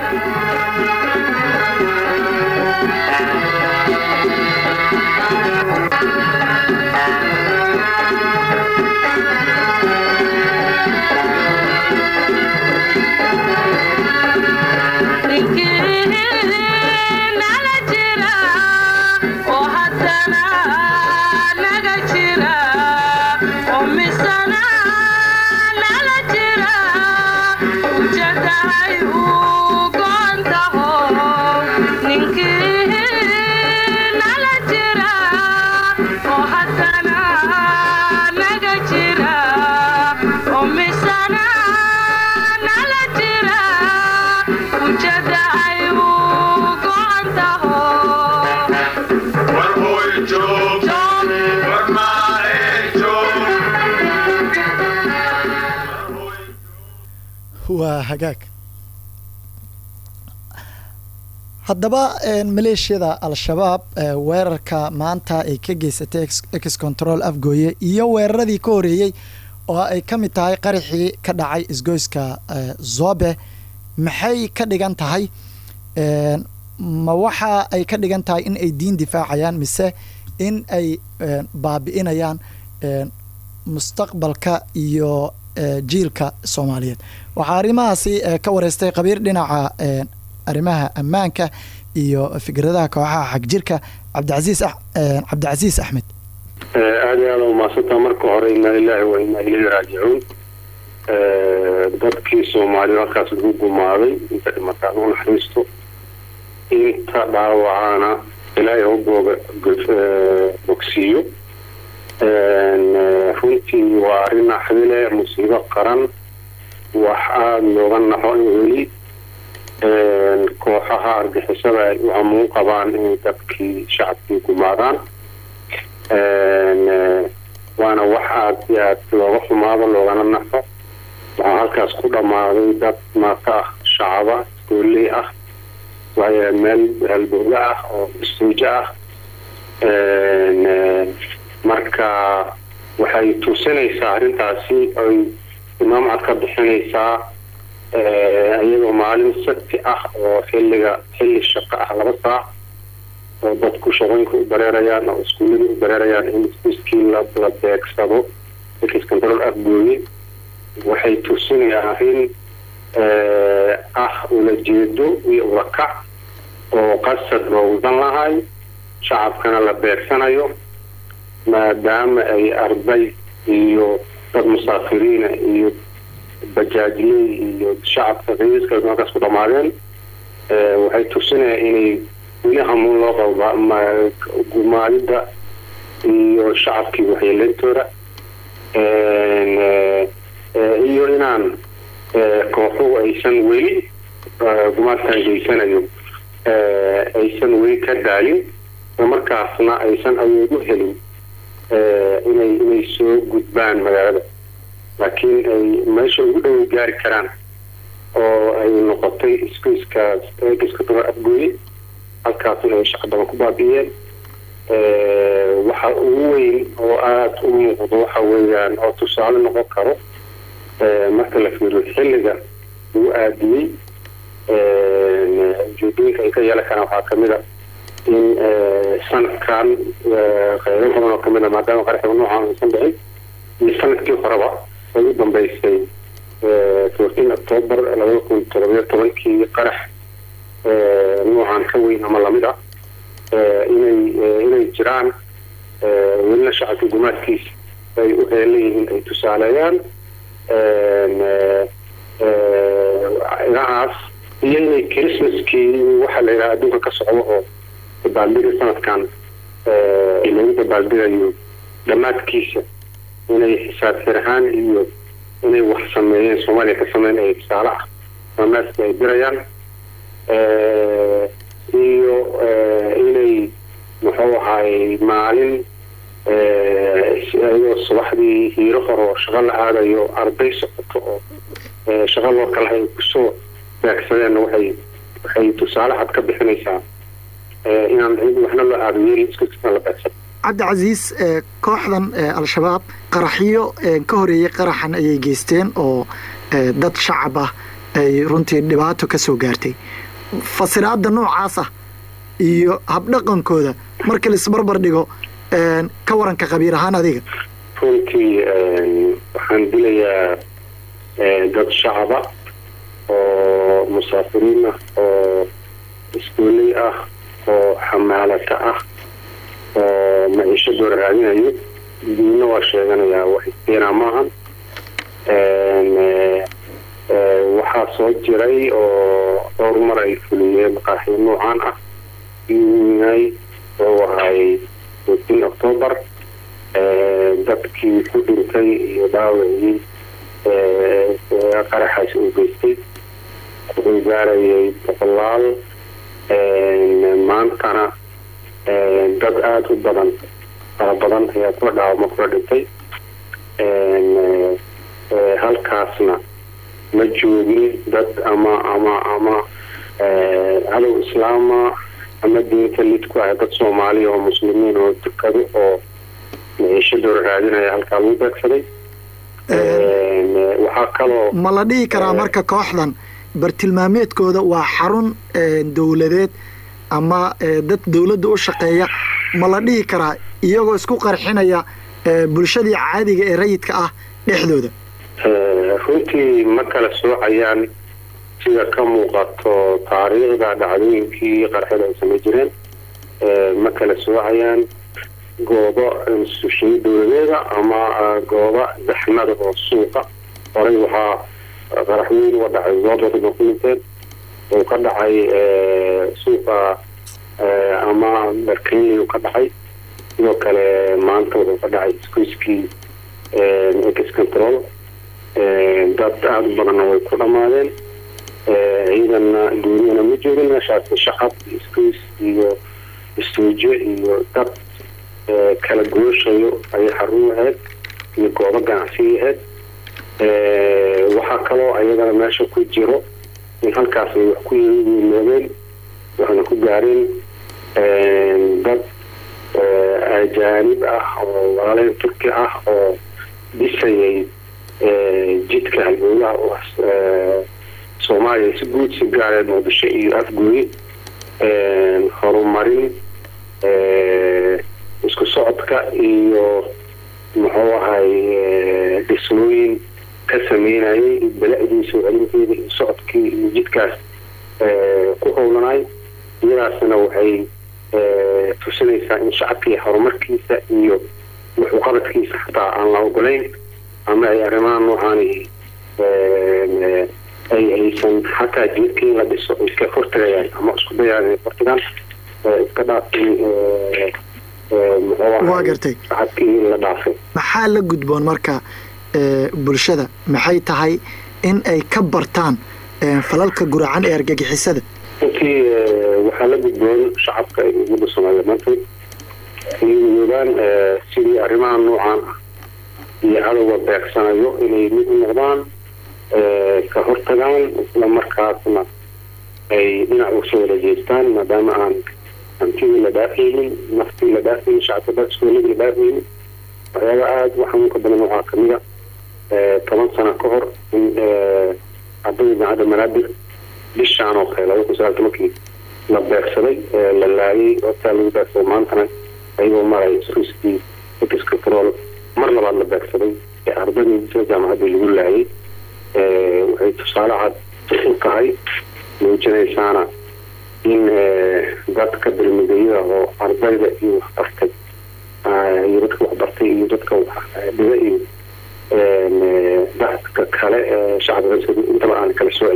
waa hagaag haddaba maleeshiyada al-shabaab weerarka maanta ay ka geysatay ex control afgooye iyo weeraradii ka horeeyey oo ay ka mid tahay qaraxii ka dhacay isgoyska zobe maxay ka dhigan tahay ma waxa ay ka dhigan tahay in ay diin difaacayaan mise in ay baabi'inayaan mustaqbalka iyo jiilka soomaaliyeed waxaa arrimahaasi ka wareystay khabiir dhinaca arrimaha ammaanka iyo fikradaha kooxaha xagjirka cabdicasiis cabdicasiis axmed aada iyo aada umaadsanta marka hore inaa ilaahi wa inaa ilayhi raajicuun dadkii soomaaliya halkaas lagu gumaaday inta dhimataan u naxariisto inta dhaawacaana ilaahay u booga bogsiiyo runtii waa arrin naxdile musiibo qaran wax aada looga naxo in weli kooxaha argixisada ay u hamuun qabaan inay dadkii shacabkii gumaadaan waana wax aada iyo aad looga xumaado loogana naxo waxaa halkaas ku dhammaaday dad maata ah shacaba iskooley ah waayo meel halbooga ah oo istuujo ah marka waxay tusinaysaa arrintaasi ay imaamcad ka bixinaysaa iyagoo maalin sabti ah oo xilliga xilli shaqo ah laba saac oo dadku shaqooyinka u bareerayaan oo iskuullada u bareerayaan in iskii la beegsado ex control afgooye waxay tusinayaan arrin ah ulajeedo iyo urakac oo qasad loogudan lahay shacabkana la beegsanayo maadaama ay arday iyo dad musaafiriina iyo bajaajley iyo shacabka raiiska halkaas ku dhamaadeen waxay tusinayaan inay weli hamuun loo qaba gumaadida iyo shacabkii waxyeeleyntooda iyo inaan kooxuhu aysan weli gumaadkan geysanayo aysan weli ka daalin oo markaasna aysan awood u helin inay inay soo gudbaan magaalada laakiin ay meesha ugu dhoway gaari karaan oo ay noqotay iskiiskaas eegiska daba afgooye halkaasna ay shaqa badan ku baabi'iyeen waxa ugu weyn oo aada u muuqdo waxa weeyaan oo tusaale noqon karo marka la fiiriyo xilliga uu aadiyey ujeedooyinka ay ka yeelan karaan waxaa kamid a in sanadkan qaybo badan oo kamid a maadaama qaraxiga noocan aysan dhicin iyo sanadkii horeba ay u dambeysay fourteen october labada kun todobiyo tobankii qarax noocan ka weyn ama lamid ah inay inay jiraan welina shacabka gumaadkiisa ay u heelan yihiin ay tusaaleeyaan inahaas iyo inay christmaskii waxa la yidhaha adduunka ka socdo oo dabaaldega sanadkan lagu dabaaldegayo dhammaadkiisa inay xisaab xir ahaan iyo inay wax sameeyeen soomaaliya ka sameyn ay tusaale ah dhamaaska ay dirayaan iyo inay muxuu ahaay maalin iyadoo subaxdii hiiro hore oo shaqo la aadayo arday socoto oo shaqo loo kala ay kusoo beegsadeenna waxay waxay tusaale cad ka bixinaysaa inaan waxna loo aado yeeli iskusisan la beegsado cabdicasiis kooxdan al-shabaab qaraxyo ka horeeyey qaraxan ayay geysteen oo dad shacab ah ay runtii dhibaato ka soo gaartay fasiraada noocaas ah iyo habdhaqankooda marka laisbarbar dhigo ka waranka qabiil ahaan adiga runtii waxaan dilayaa dad shacaba oo musaafiriin ah oo iskuoley ah oo xamaalata ah oo maciishadooda raadinayo diinna waa sheeganayaa wax iskeenaa maahan waxaa soo jiray oo dhowr mar ay fuliyeen qaraxyo noocaan ah inay oo ahay fourteen october dadkii ku dhintay iyo dhaawacii qaraxaasi uu geystay wuxuu gaarayay boqolaal maantana dad aada u badan fara badan ayaa kula dhaawama kula dhintay halkaasna ma joogin dad ama ama ama cadow islaama ama diinta lid ku ah dad soomaaliya oo muslimiin oo dukado oo maciishadooda raadinaya halkaa lagu beegsaday waxaa kaloo ma la dhihi karaa marka kooxdan bartilmaameedkooda waa xarun dowladeed ama dad dowladda u shaqeeya ma la dhihi karaa iyagoo isku qarxinaya bulshadii caadiga ee rayidka ah dhexdooda runtii ma kala soocayaan sida ka muuqato taariikhda dhacdooyinkii qarxada ay samay jireen ma kala soocayaan goobo instituushiyada dowladeeda ama goobo daxmada oo suuqa horay waxaa qarax weyn uga dhacay zoodooda ba ku dhinteen uu ka dhacay suuqa ama barkaniyu ka dhacay sidoo kale maanta wuxuu ka dhacay iskuiskii ex control dad aada u badanna way ku dhammaadeen ciidanna duuniyana ma joogin meeshaasi shacab iskuis iyo istuujo iyo dad kala gooshayo ayay xarun ahayd iyo goobo ganacsiga ahayd waxaa kaloo ayadana meesha ku jiro in halkaas ay wax ku yimaadeen waxayna ku gaareen dad ajaanib ah oo walaalayn turki ah oo dhisayay jidka halbowlaha u soomaaliya si guud si gaareed muqdisho iyo afgooye horumarin isku socodka iyo muxuu ahay dhismooyin ka sameynayay bala-dii soo celinteeda iyo socodkii iyo jidkaas ku howlanay iyadaasna waxay tusinaysaa in shacabkii horumarkiisa iyo wuxuuqabadkiisa xataa aan la ogolayn ama ay arrimaha noocaani ay aysan xataa jidkii in la dhiso iska hortagayaan ama isku dayaan inay hortagaan iska dhaafin waa gartay shacabkii in la dhaafay maxaa la gudboon marka bulshada maxay tahay in ay ka bartaan falalka guracan ee argagixisada runtii waxaa la gudboon shacabka iyo ummadda soomaaliya maanteed inay midoobaan sidii arrimaha noocaan ah iyo cadowga beegsanayo inay mid u noqdaan ka hortagaan isla markaasna ay dhinac usoo wada jeestaan maadaama aan hantidii la dhaafaynin naftii la dhaafaynin shacabka iskooladii la dhaafaynin waxyaaba aada u xanuunka badan waxaa kamida toban sano ka hor in ardayda idaacadda manaadir bishaan oo kale laba kun sagaal tobankii la beegsaday la laayay hortaa lagu beegsaday maantana ayagoo maray ruskii ex control mar labaad la beegsaday ee ardaydii sida jaamacaddii lagu laayay waxay tusaale cad u tahay muujinaysaana in dadka dalmudayada oo ardayda iyo waxbartay iyo dadka waxbartay iyo dadka dhiga iyo dadka kale ee shacbiga intaba aan kala soocay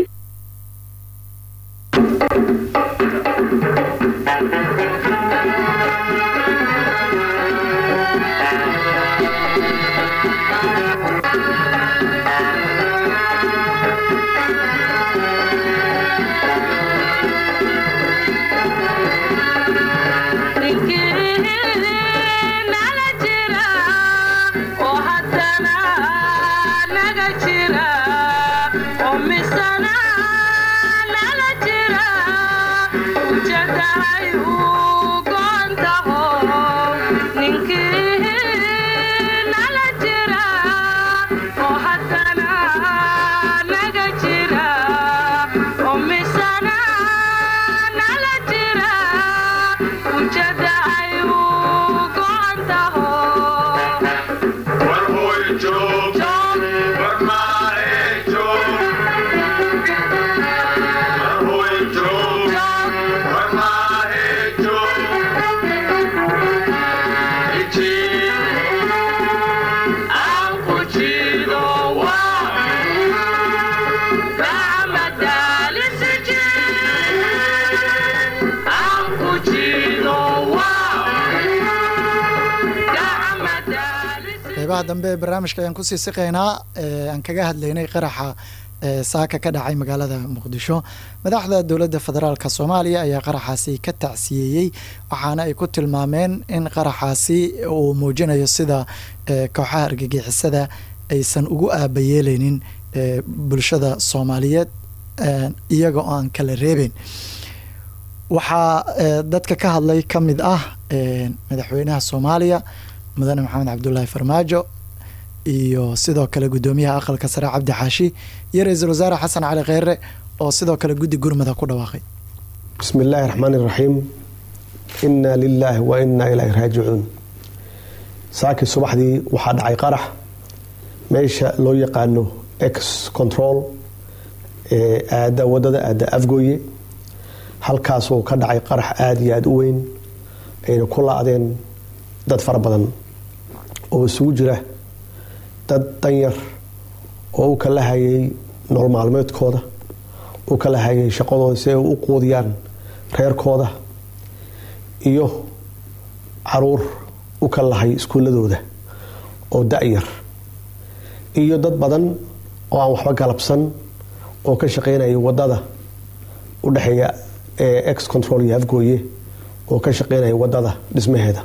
qeybaha dambe ee barnaamijka ayaan kusii siqaynaa aan kaga hadlaynay qaraxa saaka ka dhacay magaalada muqdisho madaxda dowladda federaalk soomaaliya ayaa qaraxaasi ka tacsiyeeyey waxaana ay ku tilmaameen in qaraxaasi uu muujinayo sida kooxaha argagixisada aysan ugu aabayeeleynin bulshada soomaaliyeed iyaga oo aan kala reebeyn waxaa dadka ka hadlay ka mid ah madaxweynaha soomaaliya mudane maxamed cabdulaahi farmaajo iyo sidoo kale guddoomiyaha aqalka sare cabdi xaashi iyo ra-iisul wasaare xasan cali kheyre oo sidoo kale guddi gurmada ku dhawaaqay bismi illaahi raxmaan iraxiim inaa lilaahi wa inaa ilaahi raajicuun saakii subaxdii waxaa dhacay qarax meesha loo yaqaano ex control ee aada wadada aada afgooye halkaasuu ka dhacay qarax aada iyo aada u weyn ayna ku la-deen dad fara badan oo isugu jira dad danyar oo u kala hayay nolol maalmeedkooda u kala hayay shaqadooda si ay u quudiyaan reerkooda iyo caruur u kala lahay iskuuladooda oo da-yar iyo dad badan oo aan waxba galabsan oo ka shaqeynaya wadada u dhexeeya ee ex control iyo afgooye oo ka shaqeynaya wadada dhismaheeda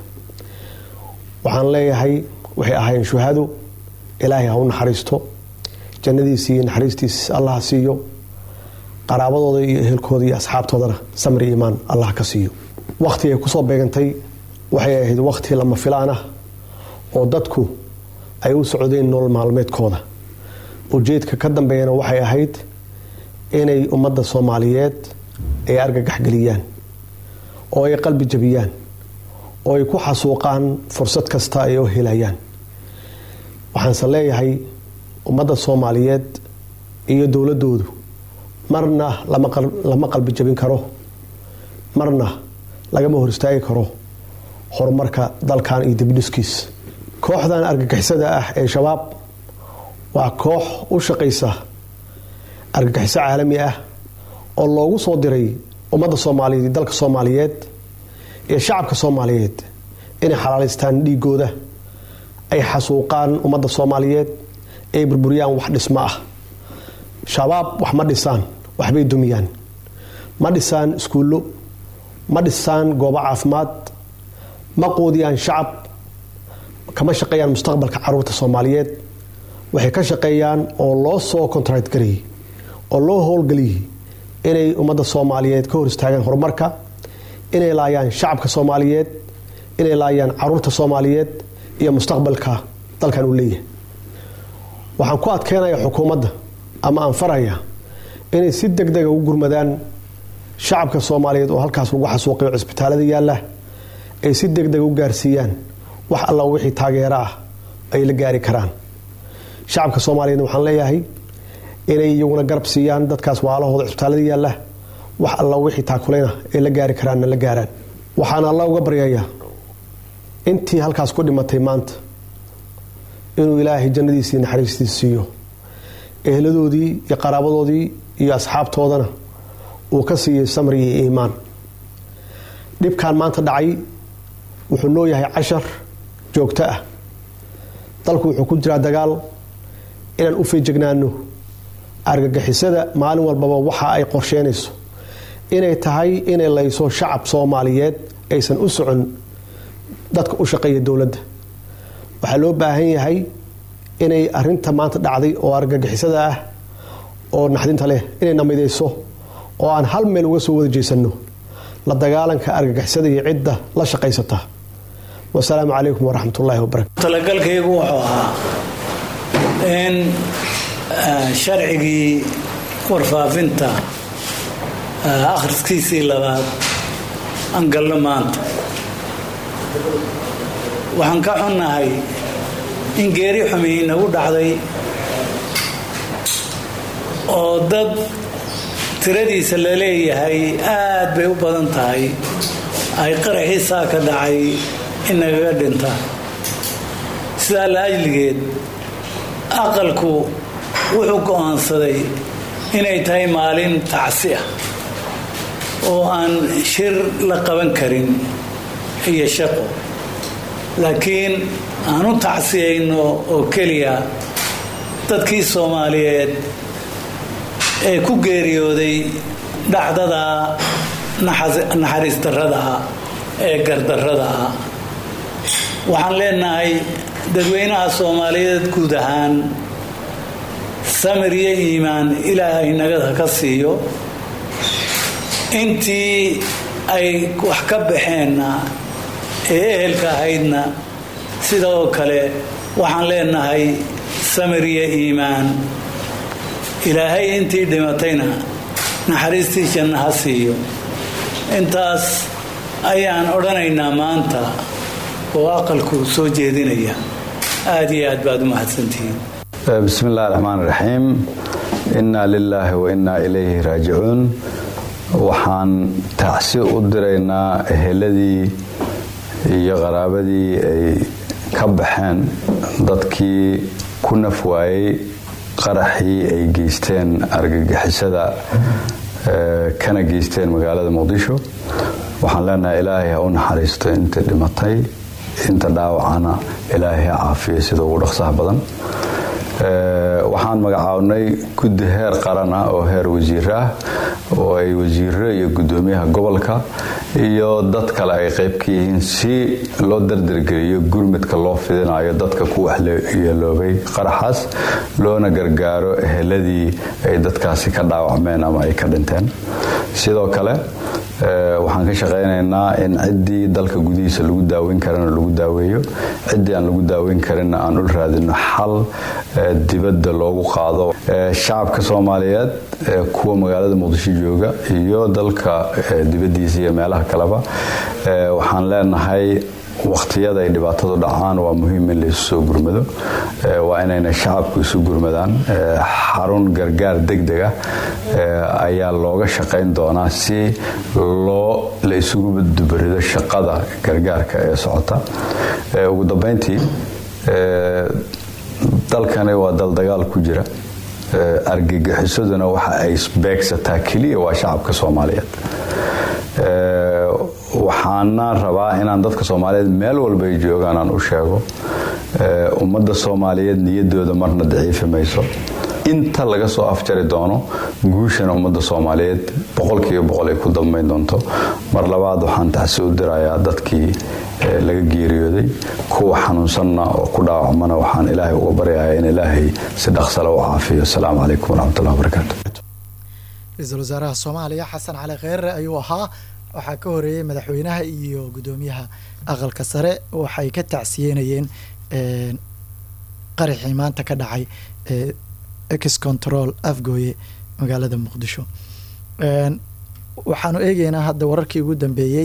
waxaan leeyahay waxay ahaayeen shuhado ilaahay ha u naxariisto jannadiisi iyo naxariistiis allah siiyo qaraabadooda iyo ehelkooda iyo asxaabtoodana samri iimaan allah ka siiyo wakhti ay kusoo beegantay waxay ahayd wakhti lama filaan ah oo dadku ay u socdeen nolol maalmeedkooda ujeedka ka dambeeyana waxay ahayd inay ummadda soomaaliyeed ay argagaxgeliyaan oo ay qalbi jabiyaan oo ay ku xasuuqaan fursad kasta ay oo helayaan waxaanse leeyahay ummadda soomaaliyeed iyo dowladoodu marna lama qalbi jabin karo marna lagama hor istaagi karo horumarka dalkan iyo dibidhiskiis kooxdan argagixisada ah ee shabaab waa koox u shaqaysa argagixiso caalami ah oo loogu soo diray ummadda soomaaliyeed iyo dalka soomaaliyeed iyo shacabka soomaaliyeed inay xalaalaystaan dhiigooda ay xasuuqaan ummadda soomaaliyeed ay burburiyaan wax dhismo ah shabaab wax ma dhisaan waxbay dumiyaan ma dhisaan iskuullo ma dhisaan goobo caafimaad ma quudiyaan shacab kama shaqeeyaan mustaqbalka caruurta soomaaliyeed waxay ka shaqeeyaan oo loo soo contract gariyey oo loo howlgeliyey inay ummadda soomaaliyeed ka hor istaagaan horumarka inay laayaan shacabka soomaaliyeed inay laayaan caruurta soomaaliyeed iyo mustaqbalka dalkan uu leeyahay waxaan ku adkeynaya xukuumadda ama aan faraya inay si deg dega ugu gurmadaan shacabka soomaaliyeed oo halkaas lagu xasuuqayo cisbitaalada yaalla ay si deg dega u gaarsiiyaan wax alla wixii taageero ah ay la gaari karaan shacabka soomaaliyeedna waxaan leeyahay inay iyaguna garab siiyaan dadkaas waalahooda cisbitaalada yaalla wax alla wixii taakulayna ay la gaari karaanna la gaaraan waxaan alla uga baryayaa intii halkaas ku dhimatay maanta inuu ilaahay jannadiisii naxariistiisa siiyo ehladoodii iyo qaraabadoodii iyo asxaabtoodana uu ka siiyey samri iyo iimaan dhibkan maanta dhacay wuxuu noo yahay cashar joogto ah dalku wuxuu ku jiraa dagaal inaan u feejignaano argagixisada maalin walbaba waxa ay qorsheynayso inay tahay inay layso shacab soomaaliyeed aysan u socon dadka u shaqeeya dowladda waxaa loo baahan yahay inay arinta maanta dhacday oo argagixisada ah oo naxdinta leh inay namidayso oo aan hal meel uga soo wada jeesano la dagaalanka argagixisada iyo cidda la shaqaysata wasalaamu calaykum waraxmat ullaahi wabarakatu talagalkaygu wuxuu ahaa in sharcigii warfaafinta akhriskiisii labaad aan galno maanta waxaan ka xunnahay in geeri xumi inagu dhacday oo dad tiradiisa la leeyahay aad bay u badan tahay ay qaraxiisaa ka dhacay inagaga dhintaan sidaa la ajligeed aqalku wuxuu go'aansaday inay tahay maalin tacsi ah oo aan shir la qaban karin iyo shaqo laakiin aan u tacsiyayno oo keliya dadkii soomaaliyeed ee ku geeriyooday dhacdada naxariis darrada ah ee gardarrada ah waxaan leenahay dadweynaha soomaaliyeed guud ahaan samir iyo iimaan ilaahay nagada ka siiyo intii ay wax ka baxeenna ee ehelka ahaydna sida oo kale waxaan leenahay samir iyo iimaan ilaahay intii dhimatayna naxariistii janna ha siiyo intaas ayaan odhanaynaa maanta oo aqalku soo jeedinaya aada iyo aad baad u mahadsantihiin bismi illahi raxmaan raxiim innaa lilaahi wa innaa ilayhi raajicuun waxaan tacsi u diraynaa eheladii iyo qaraabadii ay ka baxeen dadkii ku naf waayey qaraxii ay geysteen argagixisada kana geysteen magaalada muqdisho waxaan leenahay ilaahay ha u naxariisto inta dhimatay inta dhaawacana ilaahay ha caafiyo sida ugu dhaqsaha badan waxaan magacaabnay guddi heer qaran ah oo heer wasiir ah oo ay wasiiro iyo gudoomiyaha gobolka iyo dad kale ay qayb ka yihiin si loo dardargeliyo gurmudka loo fidinayo dadka ku waxyeeloobay qaraxaas loona gargaaro eheladii ay dadkaasi ka dhaawacmeen ama ay ka dhinteen sidoo kale waxaan ka shaqaynaynaa in ciddii dalka gudihiisa lagu daaweyn karana lagu daaweeyo ciddii aan lagu daaweyn karinna aan u raadino xal dibadda loogu qaado shacabka soomaaliyeed kuwa magaalada muqdisho jooga iyo dalka dibaddiisa iyo meelaha kaleba waxaan leenahay waqtiyada ay dhibaatadu dhacaan waa muhiim in laysu soo gurmado waa inayna shacabku isu gurmadaan xarun gargaar degdeg ah ayaa looga shaqayn doonaa si loo la isugu dubarido shaqada gargaarka ee socota ugu dambeyntii dalkani waa dal dagaal ku jira argagixisaduna waxa ay beegsataa keliya waa shacabka soomaaliyeed waxaana rabaa inaan dadka soomaaliyeed meel walba ay joogaan aan u sheego ummadda soomaaliyeed niyadooda marna daciifi mayso inta laga soo afjari doono guushana ummadda soomaaliyeed boqolkiiba boqol ay ku dambayn doonto mar labaad waxaan tacsi u dirayaa dadkii laga geeriyooday kuwa xanuunsanna oo ku dhaawacmana waxaan ilaahay uga baryayaa in ilaahay si dhaqsale u caafiyo asalaamu calaykum waraxmatullahi wabarakaatu ra-iisul wasaaraha soomaaliya xasan cali kheyre ayuu ahaa waxaa ka horeeyey madaxweynaha iyo guddoomiyaha aqalka sare waxay ka tacsiyeynayeen een, qaraxii maanta ka dhacay ee ex control afgooye magaalada muqdisho Een, waxaanu eegeynaa hadda wararkii ugu dambeeyey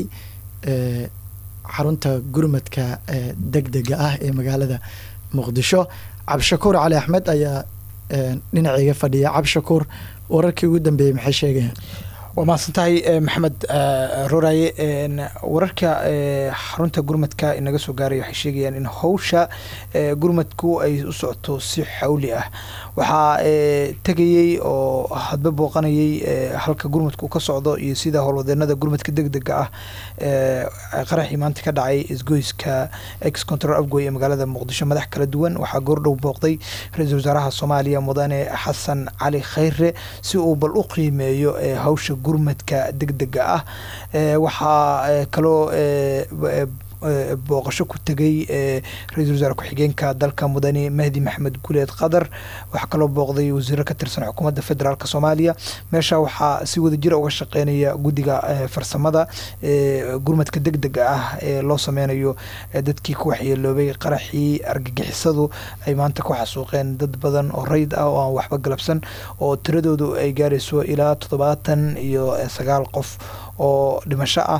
ee xarunta gurmadka ee degdega ah ee magaalada muqdisho cabdishakuur cali axmed ayaa een, dhinacayga fadhiya cabdishakuur wararkii ugu dambeeyey maxay sheegayaan waa mahadsantahay eh, maxamed eh, rooraye En, wararka eh, xarunta gurmadka inaga soo gaaraya waxay sheegayaan in howsha eh, gurmadku ay u socoto si xawli ah waxaa eh, tegayey oo hadba booqanayay eh, halka gurmadku uu ka socdo iyo sida howlwadeenada gurmadka degdega ah eh, qaraxii maanta ka dhacay isgoyska ex control afgoy ee magaalada muqdisho madax kala duwan waxaa goordhow booqday ra-iisul wasaaraha soomaaliya mudane xasan cali khayre si uu bal u qiimeeyo eh, hawsha gurmadka degdega ah Eh, waxaa eh, kaloo eh, b- eh, eh, booqasho ku tegay eh, ra-iisul wasaare ku-xigeenka dalka mudane mahdi maxamed guleed qadar waxaa kaloo booqday wasiiro ka tirsan xukuumadda federaalk soomaaliya meesha waxaa si wadajira uga shaqeynaya guddiga eh, farsamada eh, gurmadka degdega ah ee loo sameynayo eh, dadkii ku waxyeeloobay qaraxii argagixisadu ay maanta ku xasuuqeen dad badan oo rayd ah oo aan waxba galabsan oo tiradoodu ay gaarayso ilaa toddobaatan iyo eh, sagaal qof oo dhimasho ah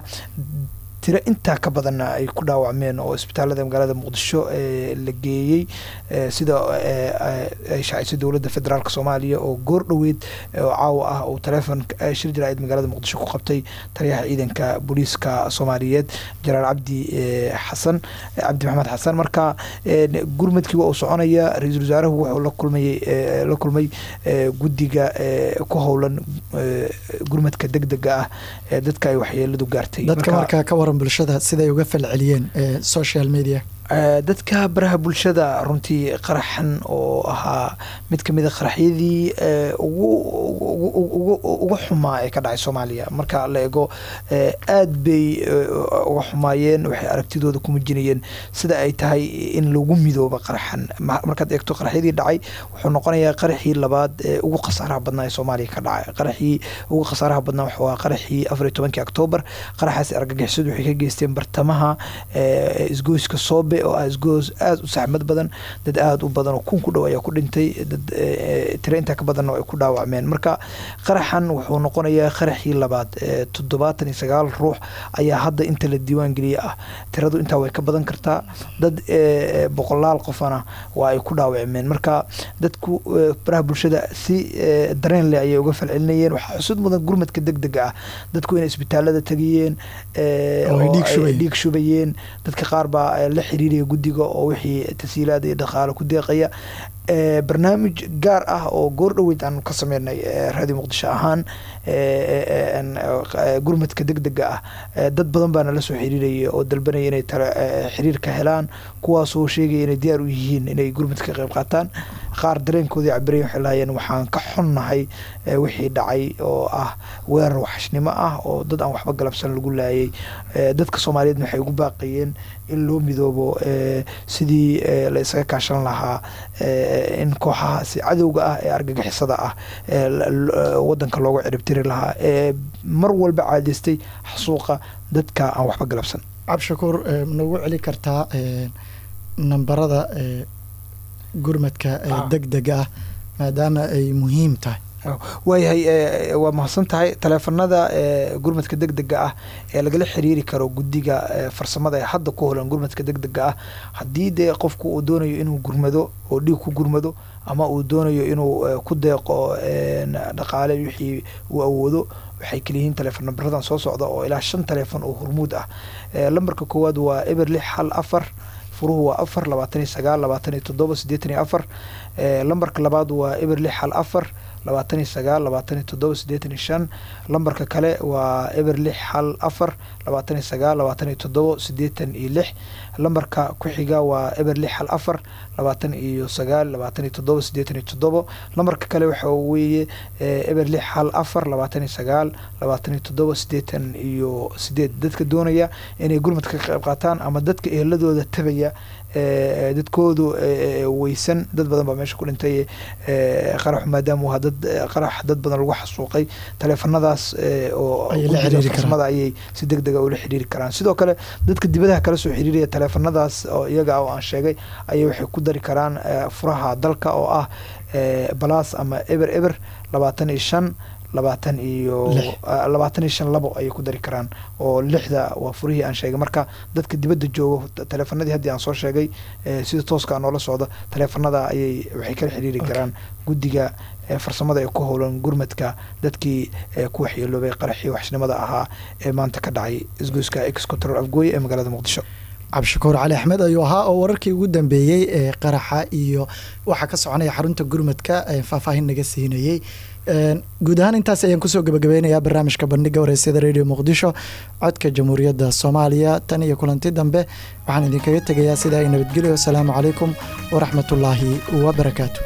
tiro intaa ka badanna ay ku dhaawacmeen oo isbitaalada magaalada muqdisho ee la geeyey eh, sida eh, eh, ay shaacisay dowladda federaalk soomaaliya oo goor dhoweed eh, oo caawa ah uu taleefon eh, shir jaraa'id magaalada muqdisho ku qabtay taliyaha ciidanka booliiska soomaaliyeed jenaraal cabdi eh, xasan eh, cabdi maxamed xasan marka eh, gurmadkii waa uu soconaya ra-iisul wasaaruhu wuxuu la kulmayey eh, la kulmay eh, guddiga eh, ku howlan eh, gurmadka degdega ah ee dadka ay waxyeeladu gaartay dadka Marka- markaa ka waran bulshada siday uga falceliyeen ee social media Eh, dadka baraha bulshada runtii qaraxan oo ahaa mid ka mid a qaraxyadii eh, ugu ugu- ugu- ugu- ugu xumaa ee ka dhacay soomaaliya marka la eego eh, aad bay eh, uga xumaayeen waxay aragtidooda ku muujinayeen sida ay tahay in lagu midooba qaraxan Ma- markaad eegto qaraxyadii dhacay wuxuu noqonayaa qaraxii labaad ee ugu khasaaraha badnaa ee soomaaliya ka dhacay qaraxii ugu khasaaraha badnaa wuxuu ahaa qaraxii afar iyo tobankii oktoobar qaraxaasi argagixisadu waxay ka geysteen bartamaha eh, isgoyska soobe oo ah isgoos aada u saxmad badan dad aada u badan oo kun ku dhow ayaa ku dhintay dad eh, tiro intaa ka badanna ay ku dhaawacmeen marka qaraxan wuxuu noqonayaa qaraxii labaad eh, toddobaatan iyo sagaal ruux ayaa hadda inta la diiwaan geliyey ah tiradu intaa way ka badan kartaa dad eh, boqolaal qofana waa ay ku dhaawacmeen marka dadku eh, baraha bulshada si eh, dareen leh ayay uga falcelinayeen waxaa xusud mudan gurmadka degdega ah dadku inay isbitaalada tegayeen eh, Oo ay oo dhiig ay shubayeen. dhiig shubayeen dadka qaar baa eh, la xiriiraya guddiga oo wixii tasiilaad iyo dhaqaale ku deeqaya Eh, barnaamij gaar ah oo goor dhoweyd aan ka sameynay eh, raadiyo muqdisho ahaan eh, eh, en, eh, gurmadka degdega ah Eh, dad badan baa nala soo xiriiraya oo dalbanaya inay tale eh, xiriir ka helaan kuwaasoo sheegaya inay diyaar u yihiin inay gurmadka ka qayb qaataan qaar dareenkoodii cabiraya waxay lahayeen waxaan ka xunnahay eh, wixii dhacay oo ah weerar waxashnimo ah oo dad aan waxba galabsan lagu laayay Eh, dadka soomaaliyeedna waxay ugu baaqayeen in loo midoobo eh, sidii eh, la isaga kaashan lahaa eh, in kooxahaasi cadowga ah ee argagixisada ah ee la- la- wadanka loogu ciribtiri lahaa ee mar walba caadaystay xasuuqa dadka aan waxba galabsan cabdishakuur eh, ma nagu celi kartaa eh, nambarada eh, gurmadka ee Ah. degdega ah maadaama ay muhiim tahay waayahay eh, waa mahadsan tahay taleefanada eh, gurmadka degdega ah ee lagala xiriiri karo guddiga eh, farsamada ee hadda ku holan gurmadka degdega ah haddii dee qofku uu doonayo inuu gurmado oo dhiig ku gurmado ama uu doonayo inuu eh, ku deeqo eh, dhaqaale wixii uu awoodo waxay kaliyihiin taleefon nambaradan soo socda oo ilaa shan taleefon oo hormuud ah Eh, lambarka koowaad waa eber lix hal afar furuhu waa afar labaatan iyo sagaal labaatan iyo toddoba siddeetan iyo afar Eh, lambarka labaad waa eber lix hal afar labaatan iyo sagaal labaatan iyo toddoba siddeetan iyo shan lambarka kale waa eber lix hal afar labaatan iyo sagaal labaatan iyo toddoba siddeetan iyo lix lambarka ku xiga waa eber lix hal afar labaatan iyo sagaal labaatan iyo toddoba siddeetan iyo toddoba lambarka kale waxa weeye eh, eber lix hal afar labaatan iyo sagaal labaatan iyo toddoba siddeetan iyo sideed dadka doonaya inay gurmadka ka qayb qaataan ama dadka eheladooda tabaya eh, dadkoodu eh, eh, weysan dad badan baa meesha ku dhintay eh, qaraxu maadaama uu ahaa dad eh, qarax dad badan lagu xasuuqay taleefanadaas eh, oo Ayay la guddiga xiriiri karaan. farsamada ayay si deg dega ula xiriiri karaan sidoo kale dadka dibadaha kala soo xiriiraya taleefanadaas oo iyaga ah oo aan sheegay ayay waxay ku dari karaan eh, furaha dalka oo ah eh, balas ama eber eber labaatan iyo shan labaatan iyo Lix. ah, labaatan iyo shan labo ayay ku dari karaan oo lixda waa furihii aan sheegay marka dadka dibadda joogo t- taleefanadii haddii aan soo sheegay eh, sida tooska ah noola socda taleefanada ayay waxay kala xiriiri karaan guddiga eh, farsamada ee ku howlan gurmadka dadkii eh, ku waxyeeloobay qaraxii waxshnimada ahaa ee maanta ka dhacay isgoyska ex control afgooye ee magaalada muqdisho cabdishakuur cali axmed ayuu ahaa oo wararkii ugu dambeeyey ee qaraxa iyo waxa ka soconaya xarunta gurmadka ee faahfaahin naga siinayey Een, guud ahaan intaas ayaan kusoo gabagabeynayaa barnaamijka bandhiga wareysyada radio muqdisho codka jamhuuriyadda soomaaliya tan iyo kulanti dambe waxaan idinkaga tegayaa sidaa i nabadgelyo asalaamu calaykum waraxmatullaahi wabarakaatu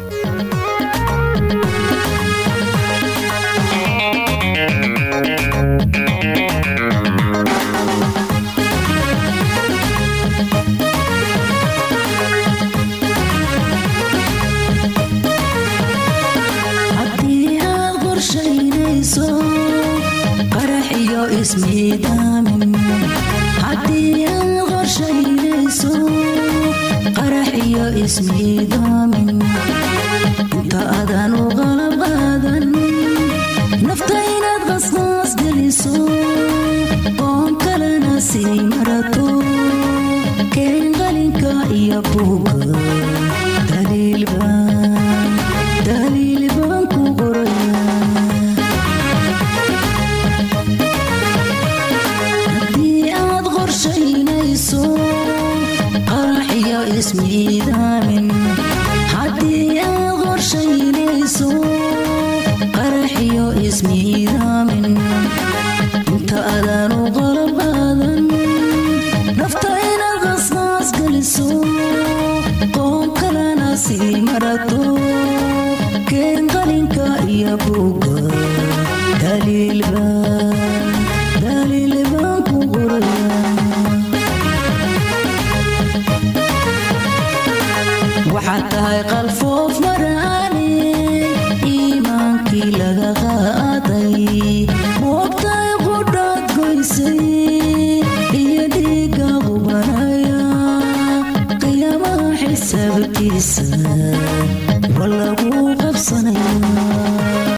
haddii aad qorshaynayso qarax iyo ismiidaamin haddii aad qorshaynayso qarax iyo ismiidaamin inta adan u qalab qaadan nafta inaad qasqaas geliso qoon kalena sii marato keen qalinka iyo buuga daliilbaan daliil baan ku qorayaa haddii aad qorshaynayso qarax iyo ismiidaamin haddii aad qorshaynayso qarax iyo ismiidaamin inta adan u qalab qaadan nafta inaad qasqaas geliso qoon kalena sii marato keen qalinka iyo buuga daliilbaan daliil baan ku qorayaa waxaad tahay qalfoof maraane iimaankii laga qaaday moogtahay qudhaad goysay iyo dhiiga qubanaya qiyaamaha xisaabtiisa